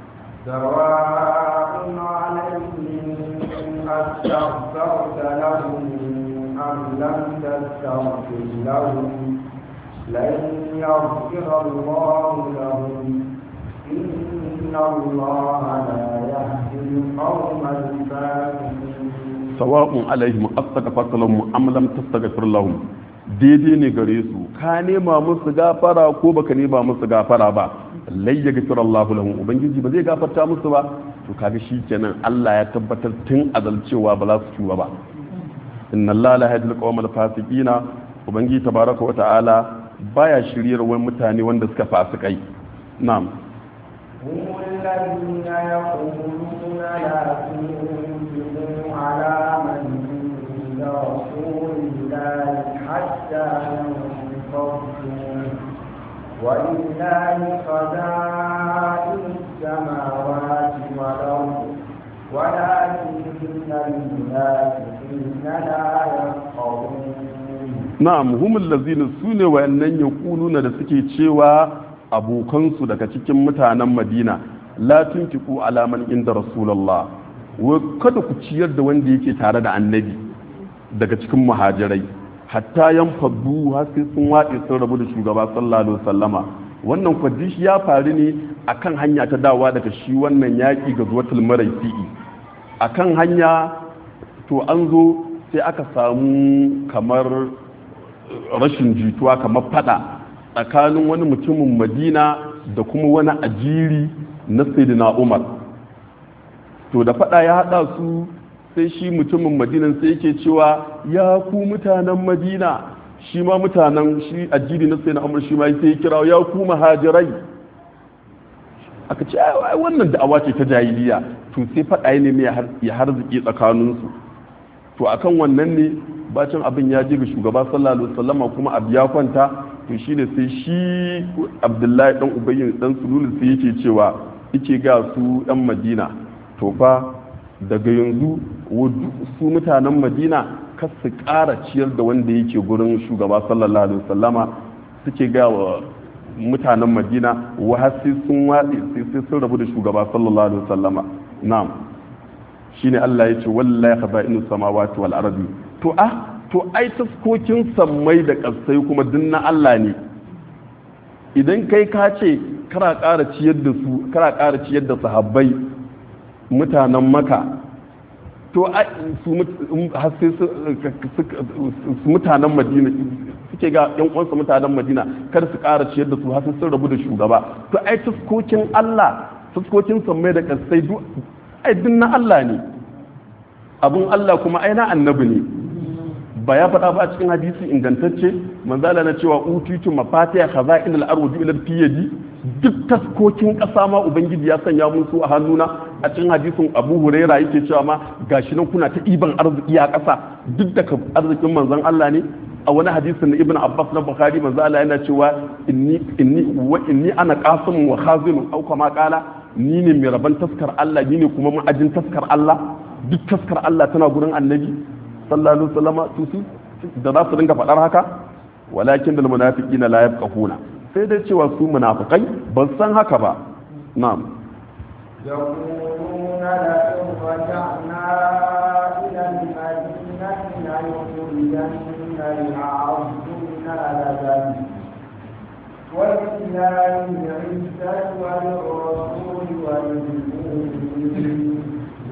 سواء عليهم أستغفرت لهم أم لم تستغفر لهم لن يغفر الله لهم إن الله لا يهدي القوم الفاسقين sawa'un alaihim astaghfarta lahum am lam tastaghfir lahum daidai ne gare su ka nema musu gafara ko baka nema musu gafara ba lai ya gafir Allah lahum ubangiji ba zai gafarta musu ba to kaga shikenan Allah ya tabbatar tun azal cewa ba za su tuba ba inna Allah la yahdil qawmal fasiqina ubangiji tabaraka wa ta'ala baya shiryar wani mutane wanda suka fasikai na'am هم الذين يقولون لا تنفقوا على من عند رسول الله حتى ينفضوا ولله خزائن السماوات والأرض ولكن المنافقين لا يفقهون na'am humul lazina sune wayannan yaquluna da suke cewa abokansu daga cikin mutanen Madina la tunfiqu ala man inda rasulullah wa kada ku ciyar da wanda yake tare da annabi daga cikin muhajirai hatta yan faddu har sai sun waɗe sun rabu da shugaba sallallahu alaihi wasallama wannan kwadishi ya faru ne akan hanya ta dawa daga shi wannan yaƙi ga zuwatul maraisi'i akan hanya to an zo sai aka samu kamar rashin jituwa kamar fada tsakanin wani mutumin madina da kuma wani ajiri na sayyidina umar to da fada ya hada su sai shi mutumin madinan sai yake cewa ya ku mutanen madina shi ma mutanen shi ajiri na sayyidina umar shi ma sai ya kira ya ku muhajirai aka ce ai wannan da'awa ce ta jahiliya to sai fada ne mai ya harziki tsakaninsu to akan wannan ne bacin abin ya ji ga shugaba sallallahu alaihi wasallama kuma abu ya kwanta to shine sai shi abdullahi dan ubayyin dan sulul sai yake cewa yake ga su yan madina to fa daga yanzu su mutanen madina kar su ƙara ciyar da wanda yake gurin shugaba sallallahu alaihi wasallama suke ga wa mutanen madina wa har sai sun watsi sai sun rabu da shugaba sallallahu alaihi wasallama na'am shine Allah ya ce wallahi khaza'inu samawati wal ardi to ah to ai taskokin sammai da kasai kuma dinna Allah ne idan kai ka ce kara ƙara ciyar da su kara ƙara ciyar da sahabbai mutanen maka to su mutanen madina suke ga yan uwansa mutanen madina kar su ƙara ciyar da su har sun rabu da shugaba to ai taskokin Allah taskokin sammai da kasai duk ai na Allah ne abun Allah kuma ai na annabi ne ba ya faɗa ba a cikin hadisi ingantacce manzala na cewa utitu mafatiha khaza'in al-ardi ila fiyadi duk taskokin ƙasa ma ubangiji ya sanya mun su a hannuna a cikin hadisin Abu Huraira yake cewa ma gashi nan kuna ta iban arziki a ƙasa duk da arzikin manzon Allah ne a wani hadisin na Ibn Abbas na Bukhari manzo Allah yana cewa inni inni wa inni ana qasim wa khazin au kama qala ni ne mai rabon taskar Allah ni ne kuma ma'ajin taskar Allah duk taskar Allah tana gurin annabi sallallahu alaihi wasallam su su da za su dinga faɗar haka walakin da munafiqina la yafqahuna sai dai cewa su munafikai ban san haka ba na'am يقولون لئن رجعنا إلى المدينة ليخرجن الأعز منها لذا ولله العزة وللرسول وللمؤمنين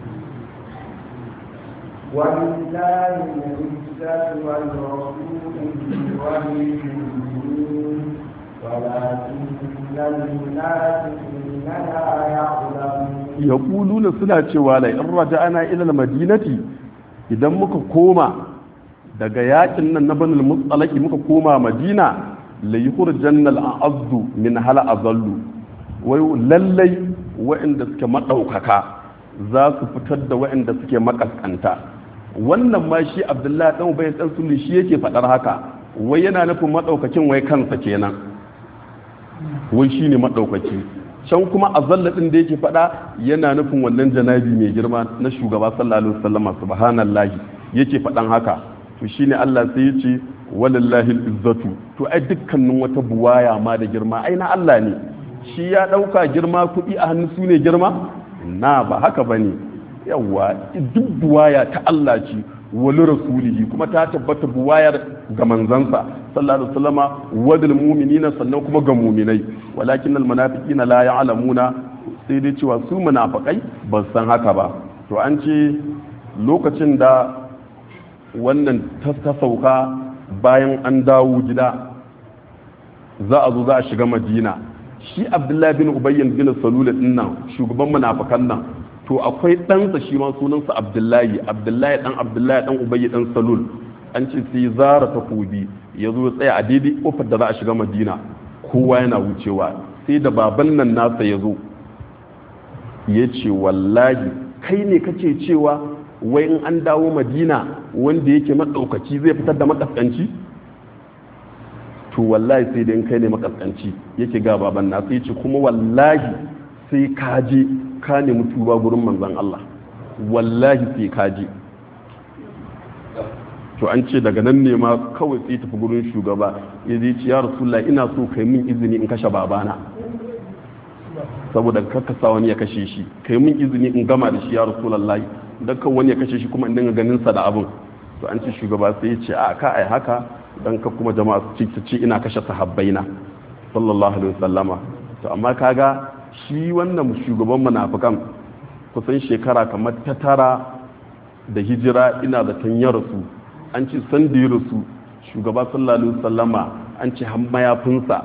ولله العزة والرسول وللمؤمنين ولكن المنافقين لا يعلمون yaquluna suna cewa la in raja'ana ila al-madinati idan muka koma daga yakin nan na banul mustalaki muka koma madina la yukhrijanna al-azzu min hala azallu wai lallai wa'inda suke madaukaka za su fitar da wa'inda suke makaskanta wannan ma shi abdullahi dan ubayy dan sulli shi yake fadar haka wai yana nufin madaukakin wai kansa kenan wai shine madaukaki can kuma azalla din da yake fada yana nufin wannan janabi mai girma na shugaba sallallahu alaihi wasallam subhanallahi yake fadan haka to shine Allah sai ya ce walillahi izzatu to ai dukkanin wata buwaya ma da girma ai na Allah ne shi ya dauka girma kuɗi a hannu su ne girma na ba haka bane yawa duk buwaya ta Allah ce wali rasulihi kuma ta tabbata buwayar ga manzansa sallallahu alaihi wasallama wadil mu'minina sannan kuma ga mu'minai walakin al munafiqina la ya'lamuna sai dai cewa su munafikai ba san haka ba to an ce lokacin da wannan ta sauka bayan an dawo gida za a zo za a shiga madina shi abdullahi bin ubayyan bin salul din nan shugaban munafikan nan to akwai ɗansa shi ma sunansa abdullahi abdullahi ɗan abdullahi ɗan ubayi ɗan salul an ce sai zara takobi ya zo ya tsaya a daidai kofar da za a shiga madina kowa yana wucewa sai da baban nan nasa ya zo ya ce wallahi kai ne kace cewa wai in an dawo madina wanda yake maɗaukaci zai fitar da makaskanci to wallahi sai da in kai ne makaskanci yake ga baban nasa ya ce kuma wallahi sai ka je ka nemi tuba gurin manzan Allah wallahi sai ka je to an ce daga nan ne ma kawai sai tafi gurin shugaba ya zai ce ya rasulullah ina so kai min izini in kashe babana saboda karkasa wani ya kashe shi kai min izini in gama da shi ya rasulullah dan kan wani ya kashe shi kuma in dinga ganin sa da abin to an ce shugaba sai ya ce a ka ai haka dan ka kuma jama'a su ci ci ina kashe sahabbaina sallallahu alaihi wasallama to amma kaga shi wannan shugaban munafikan kusan shekara kamar ta tara da hijira ina da tan ya rasu an ce san da ya rasu shugaba sallallahu alaihi wasallama an ce har mayafinsa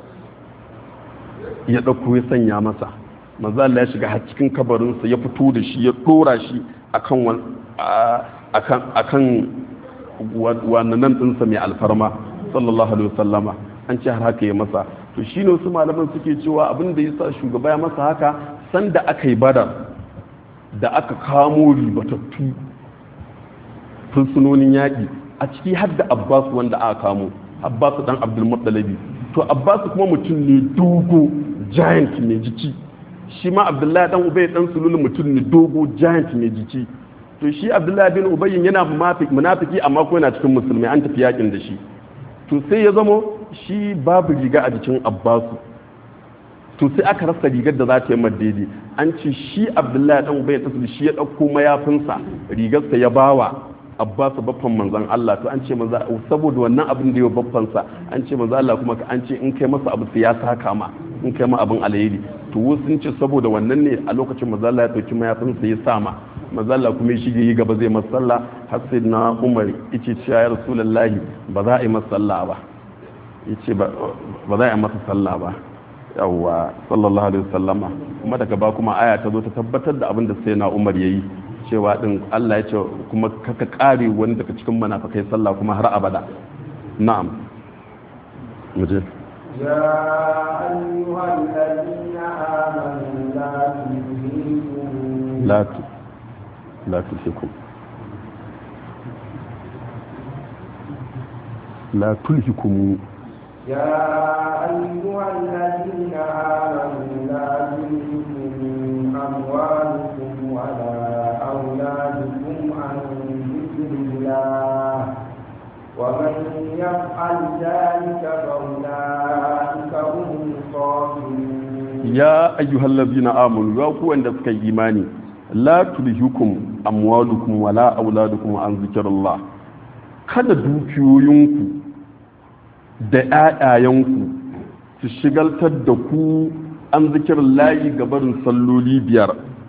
ya ɗauko ya sanya masa manzo Allah ya shiga har cikin kabarinsa ya fito da shi ya dora shi akan akan akan wannan ɗinsa mai alfarma sallallahu alaihi wasallama an ce har haka ya masa to shine wasu malaman suke cewa abin da yasa shugaba ya masa haka sanda aka yi badar da aka kamo ribatattu fursunonin yaƙi a ciki har da abbas wanda aka kamo abbas dan abdul muttalibi to abbas kuma mutum ne dogo giant mai jiki shi ma abdullahi dan ubay dan sulul mutum ne dogo giant mai jiki to shi abdullahi bin ubay yana munafiki amma ko yana cikin musulmai an tafi yakin da shi to sai ya zamo shi babu riga a jikin abbasu to sai aka rasa rigar da za ta yi daidai an ce shi abdullahi dan ubay dan shi ya dauko mayafinsa rigarsa ya bawa Abbas baffan manzan Allah to an ce maza saboda wannan abin da yau baffansa an ce maza Allah kuma an ce in kai masa abu sai ya saka ma in kai ma abin alheri to wasu sun ce saboda wannan ne a lokacin maza Allah ya dauki mayafinsa ya sama maza Allah kuma ya shige yi gaba zai masa sallah har sai na Umar yace cewa ya Rasulullahi ba za a yi masa sallah ba yace ba za a yi masa sallah ba yawwa sallallahu alaihi wasallama kuma daga ba kuma aya ta zo ta tabbatar da abin da sai na Umar yayi cewa din Allah ya ce kuma kaka kare wani daga cikin munafikai sallah kuma har abada na'am muje يا أيها الذين آمنوا لا تلهيكم la tu la tulhikum la tulhikum يا أيها الذين آمنوا لا تلهكم أموالكم ولا أولادكم عن ذكر الله ومن يفعل ذلك فأولئك هم الخاسرون ya ayyuhal ladzina amanu ya ku wanda suka yi imani la tulhikum amwalukum wala auladukum an zikrillah kada dukiyoyinku da ƴaƴayenku su shigaltar da ku an zikirin layi gabarin salloli biyar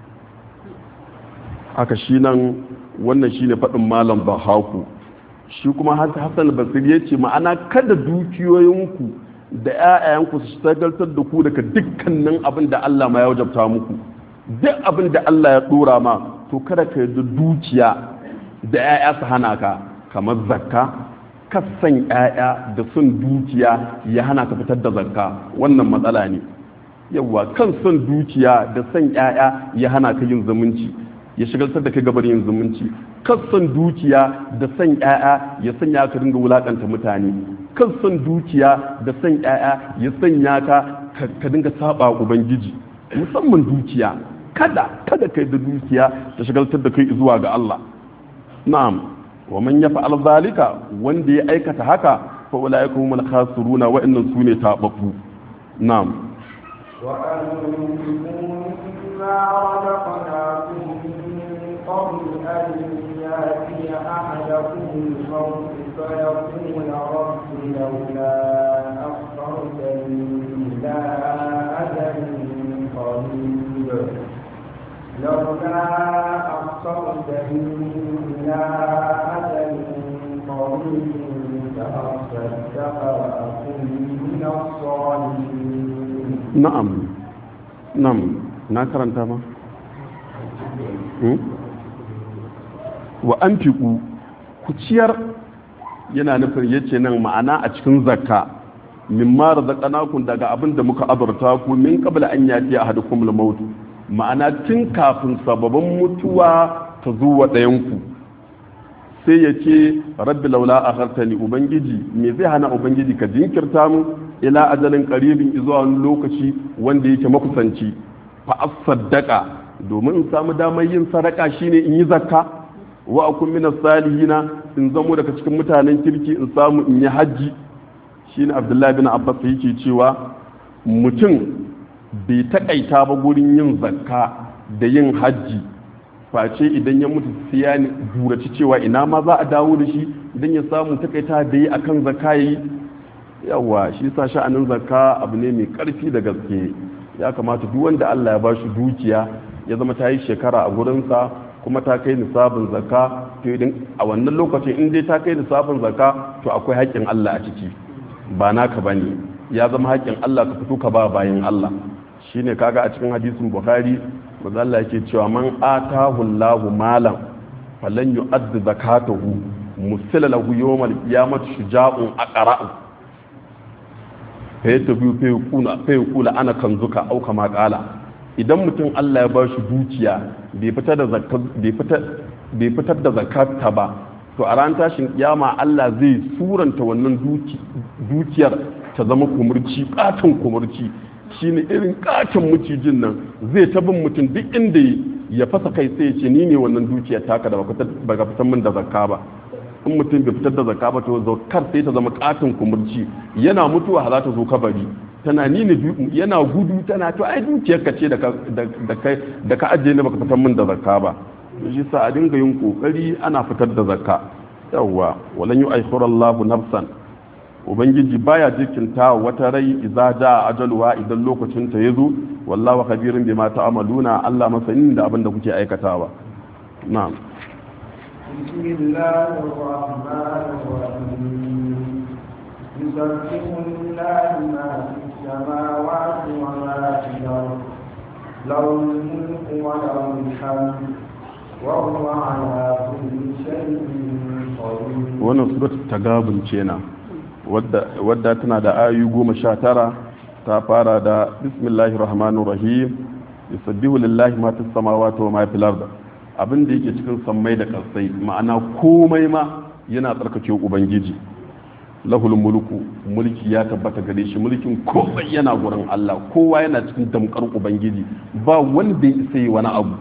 haka shi nan wannan shi ne faɗin malam bahaku shi kuma hassan basir ya ce ma'ana kada dukiyoyinku da 'ya'yanku su shagaltar da ku daga dukkanin abin da Allah ma ya wajabta muku duk abin da Allah ya ɗora ma to kada ka yarda dukiya da 'ya'ya su hana ka kamar zakka kasan 'ya'ya da son dukiya ya hana ka fitar da zakka wannan matsala ne yawwa kan son dukiya da son 'ya'ya ya hana ka yin zumunci ya shigaltar da kai gabar yin zumunci kan son dukiya da son 'ya'ya ya sanya ka dinga wulakanta mutane kan son dukiya da son 'ya'ya ya sanya ka ka dinga saba ubangiji musamman dukiya kada kada kai da dukiya ta shigaltar da kai zuwa ga Allah na'am wa man yaf'al zalika wanda ya aikata haka fa ulaika humul khasiruna wa innahum sune tababbu na'am وأنفقوا مما رزقناكم من قبل أن يأتي أحدكم الموت فيقول رب لولا أخرتني إلى أجل قريب لولا أخرتني إلى أجل قريب فأصدق وأكن من الصالحين na'am na'am na karanta ma Hmm? wa an fiku ku ciyar yana nufin yace nan ma'ana a cikin zakka mimma razaqnakum daga abin da muka azurta ku min qabla an yati ahadukum al-maut ma'ana tun kafin sababin mutuwa ta zuwa ɗayan ku sai ya ce rabbi laula akhartani ubangiji me zai hana ubangiji ka jinkirta mu ila ajalin qaribin zuwa wani lokaci wanda yake makusanci fa asaddaqa domin in samu damar yin sadaka shine in yi zakka wa akun min salihina in zamo daga cikin mutanen kirki in samu in yi hajji shine abdullahi bin abbas yake cewa mutum bai takaita ba gurin yin zakka da yin hajji face idan ya mutu sai ya buraci cewa ina ma za a dawo da shi idan ya samu takaita da yi akan zakka yi yawa shi sa sha'anin zakka abu ne mai karfi da gaske ya kamata duk wanda Allah ya bashi dukiya ya zama ta yi shekara a gurinsa kuma ta kai nisabin zakka to idan a wannan lokacin in dai ta kai nisabin zakka to akwai haƙƙin Allah a ciki ba naka bane ya zama haƙƙin Allah ka fito ka ba bayan Allah shine kaga a cikin hadisin Bukhari manzo Allah yake cewa man atahu Allahu malan falan yu'addi zakatahu musila lahu yawmal qiyamati shuja'un aqra'u fa yatabi fa yaquna fa yaqula ana kanzuka au kama qala idan mutum Allah ya ba shi dukiya bai fitar da zakata ba to a ran tashin kiyama Allah zai suranta wannan dukiyar ta zama kumurci katon kumurci shine irin katon mucijin nan zai ta bin mutum duk inda ya fasa kai sai ya ce ni ne wannan dukiyar taka da baka fitar min da zakka ba in mutum bai fitar da zakka ba to zakar sai ta zama katon kumurci yana mutuwa za ta zo kabari tana ni ne yana gudu tana to ai dukiyar ka ce da ka ajiye ne baka fitar min da zakka ba shi sa a dinga yin kokari ana fitar da zakka yawwa walan yu akhira Allah nafsan ubangiji baya jikinta wata rai idza jaa ajaluha idan lokacin ta yazo wallahu khabirun bima ta'maluna Allah masanin da abin da kuke aikatawa na'am بسم الله الرحمن الرحيم يسبح لله ما في السماوات وما في الأرض له الملك وله الحمد وهو على كل شيء قدير wannan surat tagabun kenan wadda tana da ayu goma sha tara ta fara da bismillahir rahmanir rahim yusabbihu lillahi ma fis samawati wa ma fil ard abin da yake cikin sammai da kasai ma'ana komai ma yana tsarkake ubangiji lahul mulku mulki ya tabbata gare shi mulkin komai yana gurin Allah kowa yana cikin damkar ubangiji ba wanda ya isa wani abu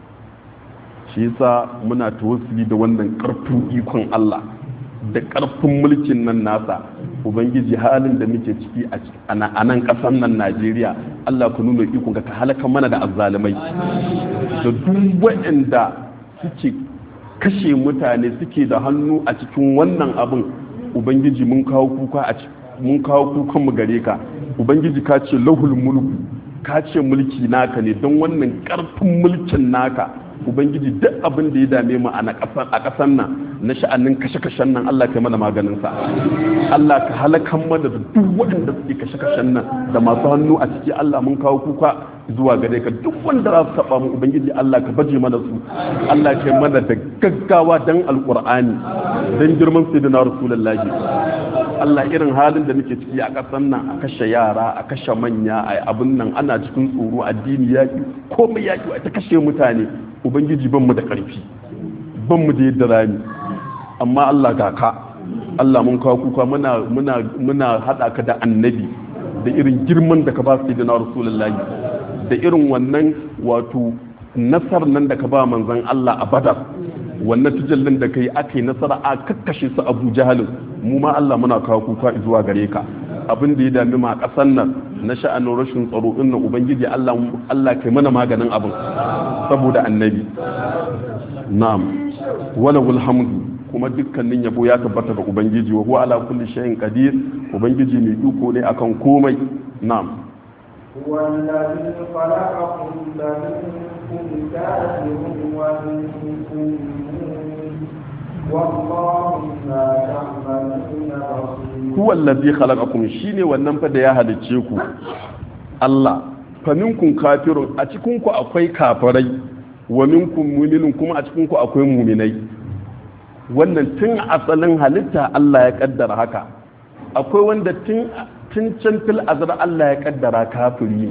shi yasa muna tawassuli da wannan karfin ikon Allah da karfin mulkin nan nasa ubangiji halin da muke ciki a nan kasan nan Najeriya Allah ku nuna ikon ka halaka mana da azzalumai da duk waɗanda suke kashe mutane suke da hannu a cikin wannan abin ubangiji mun kawo kuka a mun kawo kukan mu gare ka ubangiji ka ce lahul mulku ka ce mulki naka ne don wannan karfin mulkin naka ubangiji duk abin da ya dame mu a ƙasan nan na sha'anin kashe-kashen nan Allah ka mana maganin sa Allah ka halakan mana da duk waɗanda suke kashe-kashen nan da masu hannu a ciki Allah mun kawo kuka zuwa gare ka duk wanda za su taɓa mu ubangiji Allah ka baje mana su Allah ka mana da gaggawa dan alƙur'ani dan girman sayyidina rasulullahi Allah irin halin da muke ciki a ƙasan nan a kashe yara a kashe manya a abin nan ana cikin tsoro addini yaƙi komai yaƙi a ta kashe mutane ubangiji ban mu da ƙarfi ban mu da yadda rami amma Allah ga ka Allah mun kawo kuka muna muna muna hada ka da annabi da irin girman da ka ba su da rasulullahi da irin wannan wato nasar nan da ka ba manzon Allah a badar wannan tujallin da kai aka yi nasara a kakkashe su abu jahalin mu ma Allah muna kawo kuka zuwa gare ka abin da ya dami ma kasan nan na sha'anin rashin tsaro din nan ubangiji Allah Allah kai mana maganin abin saboda annabi na'am wala hamdu kuma dukkanin yabo ya tabbata ga ubangiji wa huwa ala kulli shay'in qadir ubangiji mai iko ne akan komai na'am هو الذي خلقكم فمنكم كافر ومنكم مؤمن والله بما تعملون بصير huwa allazi khalaqakum shine wannan fa da ya halicce ku Allah fa minkum kafirun a cikin ku akwai kafirai wa minkum mu'minun kuma a cikin ku akwai mu'minai wannan tun asalin halitta Allah ya kaddara haka akwai wanda tun tun can fil azar Allah ya kaddara kafiri ne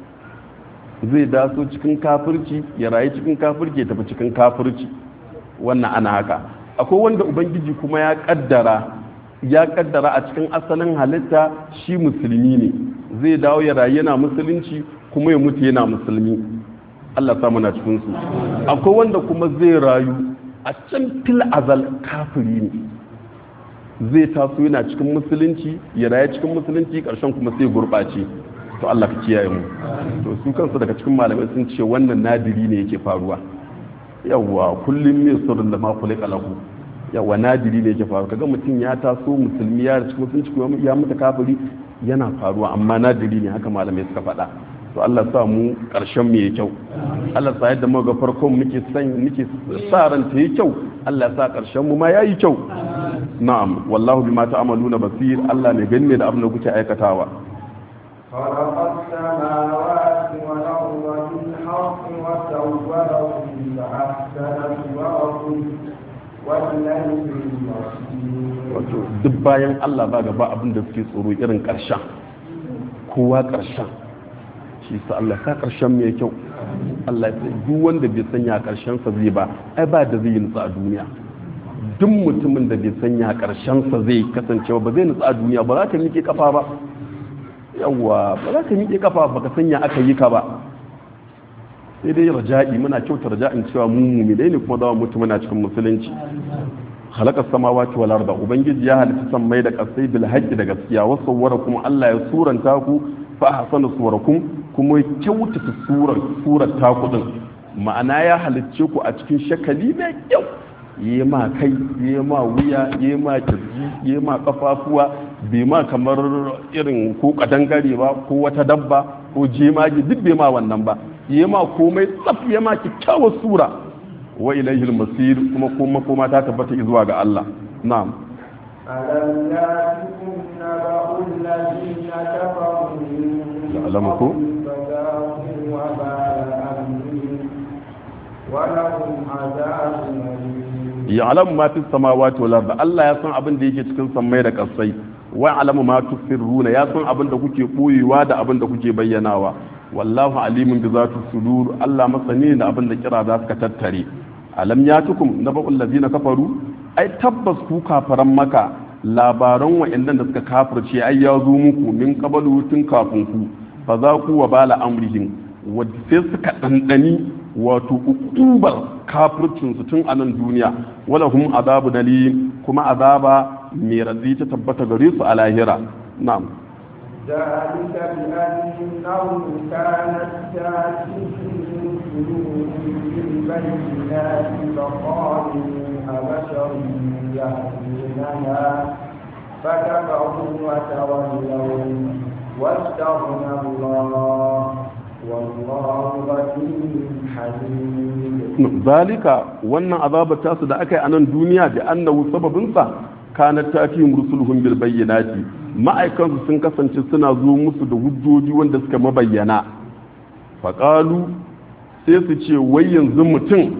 zai daso cikin kafirci ya rayu cikin kafirci ya tafi cikin kafirci wannan ana haka akwai wanda ubangiji kuma ya kaddara ya kaddara a cikin asalin halitta shi musulmi ne zai dawo ya rayu yana musulunci kuma ya mutu yana musulmi Allah samu na cikin su akwai wanda kuma zai rayu a can fil azal kafiri ne zai taso yana cikin musulunci ya rayu cikin musulunci karshen kuma sai gurɓace to Allah ka kiyaye mu to su kansu daga cikin malamai sun ce wannan nadiri ne yake faruwa yawa kullum mai sirrin da ma kulika lahu yawa nadiri ne yake faru kaga mutum ya taso musulmi ya cikin musulunci kuma ya mutu kafiri yana faruwa amma nadiri ne haka malamai suka faɗa to Allah sa mu karshen mu yayi kyau Allah sa yadda muka ga farkon muke san muke sa ran ta yi kyau Allah ya sa karshen mu ma yayi kyau na'am wallahu bima ta'maluna basir Allah ne gani ne da abin da kuke aikatawa خلق السماوات والأرض بالحق وسوركم فأحسن صوركم والليل المصير wato duk bayan Allah ba gaba abin da suke tsoro irin karshen kowa karshen shi sa Allah sa karshen mai kyau Allah ya duk wanda bai sanya karshen sa zai ba ai ba da zai nutsa a duniya duk mutumin da bai sanya karshen sa zai kasance ba zai nutsa a duniya ba za ka miƙe kafa ba yawwa ba za ka miƙe kafa ba ka sanya aka yi ka ba sai dai raja'i muna kyauta raja'in cewa mu mumilai ne kuma za mu mutu muna cikin musulunci halakar samawati wal arda ubangiji ya halitta sammai da kasai bil haqqi da gaskiya wa sawwarakum Allah ya suranta ku fa ahsana suwarakum kuma ya kyautata surar surar taku din ma'ana ya halicce ku a cikin shakali mai kyau yi ma kai yi ma wuya yi ma kirji yi ma kafafuwa bai ma kamar irin ko kadangare ba ko wata dabba ko jemage duk bai ma wannan ba yi ma komai tsaf ya ma kyakkyawar sura wa ilaihil masir kuma kuma kuma ta tabbata zuwa ga Allah na'am ألم يأتكم نبأ الذين كفروا من يعلمكم؟ قبل فذاقوا وبال أمرهم ولهم عذاب أليم ya'lamu ma fis samawati wal ardi Allah ya san abin da yake cikin sammai da kasai wa ya'lamu ma tusirruna ya san abin da kuke boyewa da abin da kuke bayyanawa wallahu alimun bi zati sudur Allah masani da abin da kira za su tattare alam yatukum naba'ul ladina kafaru ai tabbas ku kafaran maka labaran wa'annan da suka kafirce ai ya zo muku min qabalu tun kafin ku fa za ku wa bala amrihim wadda sai suka ɗanɗani wato ukubar kafircinsu tun a nan duniya wala hum azabu dalim kuma azaba mai raddi ta tabbata gare su a lahira na'am ذلك بأنه كانت تأتيهم بالبينات فقالوا أبشر يهدوننا فكفروا وتولوا واستغنى الله والله غني حليم zalika wannan azabar tasu da aka yi a nan duniya da annahu sababinsa kanat tatihim rusuluhum bil bayyinati ma'aikansu sun kasance suna zo musu da hujjoji wanda suka mabayyana faƙalu sai su ce wai yanzu mutum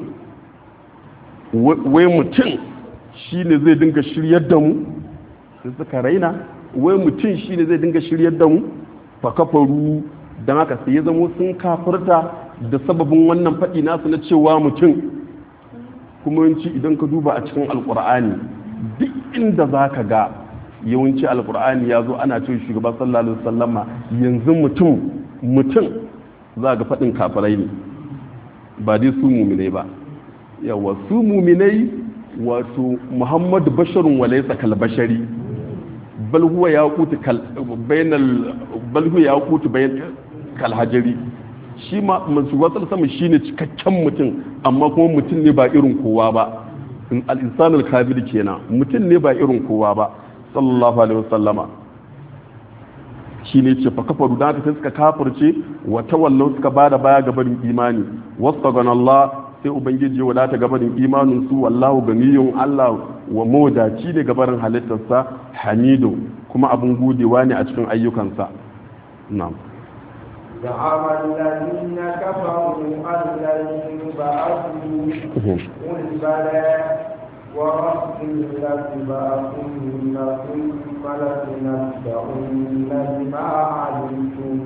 wai mutum shine zai dinga shiryar da mu sai suka raina wai mutum shine zai dinga shiryar da mu fa kafaru don haka sai ya zamo sun kafirta da sababin wannan faɗi nasu na cewa mutum kuma yawanci idan ka duba a cikin alkur'ani duk inda za ka ga yawanci alkur'ani ya zo ana cewa shugaba sallallahu alaihi wasallama yanzu mutum mutum za ga faɗin kafirai ne ba dai su muminai ba yawa su muminai wato muhammadu basharun walaysa kal bashari bal huwa yaqutu kal bainal bal huwa yaqutu bain kal hajari shi ma masu watsal sama shine cikakken mutum amma kuma mutum ne ba irin kowa ba in al-insan al-kamil kenan mutum ne ba irin kowa ba sallallahu alaihi wasallama shine ce fa kafaru da haka sai suka kafirce wa tawallau suka bada baya ga barin imani wastaghana Allah sai ubangiji ya wadata gabarin imanin su wallahu ganiyun Allah wa modaci ne gabarin halittarsa hamidu kuma abun godewa ne a cikin ayyukansa na'am زعم الذين كفروا أن لن يبعثوا قل بلى وربي لتبعثن ثم لتنبؤن بما علمتم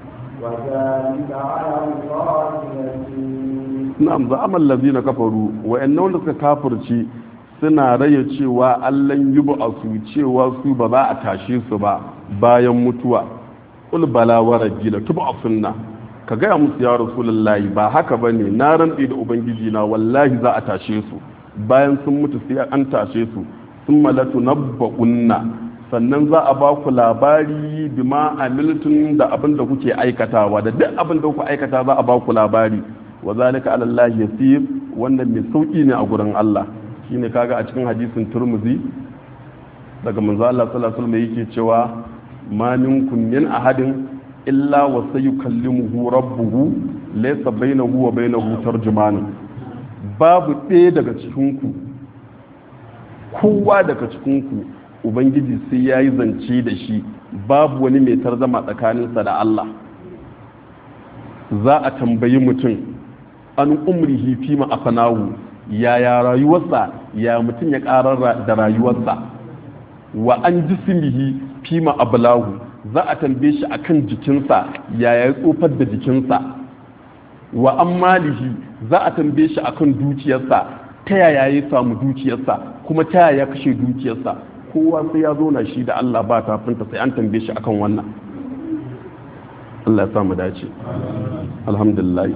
وذلك على الله يسير na'am za'amal ladina kafaru wa'annan wanda suka kafirci suna raya cewa allan yubu a su cewa su ba za a tashe su ba bayan mutuwa qul bala wa rabbi la tub'athunna ka gaya musu ya rasulullahi ba haka bane na rantsi da ubangiji na wallahi za a tashe su bayan sun mutu sai an tashe su sun malatu nabba'unna sannan za a ba ku labari bima amiltun da abin da kuke aikatawa da duk abin da kuke aikata za a ba ku labari wa zalika ala Allah yasir wannan mai sauki ne a gurin Allah shine kaga a cikin hadisin turmuzi daga manzo Allah sallallahu alaihi wasallam yake cewa ma minkum min ahadin illa wa sayukallimuhu rabbuhu laysa bainahu wa bainahu tarjuman babu ɗaya daga cikin ku kowa daga cikin ku ubangiji sai yayi zance da shi babu wani mai tarzama tsakaninsa da Allah za a tambayi mutum an umrihi fi ma afanahu yaya rayuwarsa ya mutum ya karar da rayuwarsa wa an jismihi fi ma ablahu za a tambaye shi akan jikinsa yaya ya tsofar da jikinsa wa an malihi za a tambaye shi akan dukiyarsa ta yaya ya samu dukiyarsa kuma ta yaya ya kashe dukiyarsa kowa sai ya zo na shi da Allah ba tafinta sai an tambaye shi akan wannan Allah ya samu dace alhamdulillah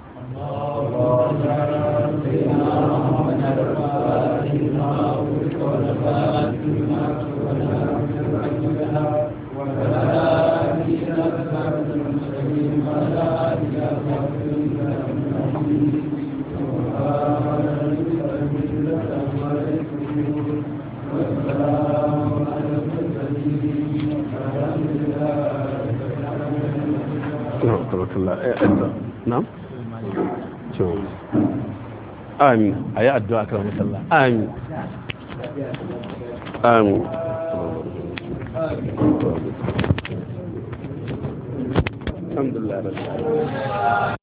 na'am amin a yi addu'a kan musalla amin amin alhamdulillah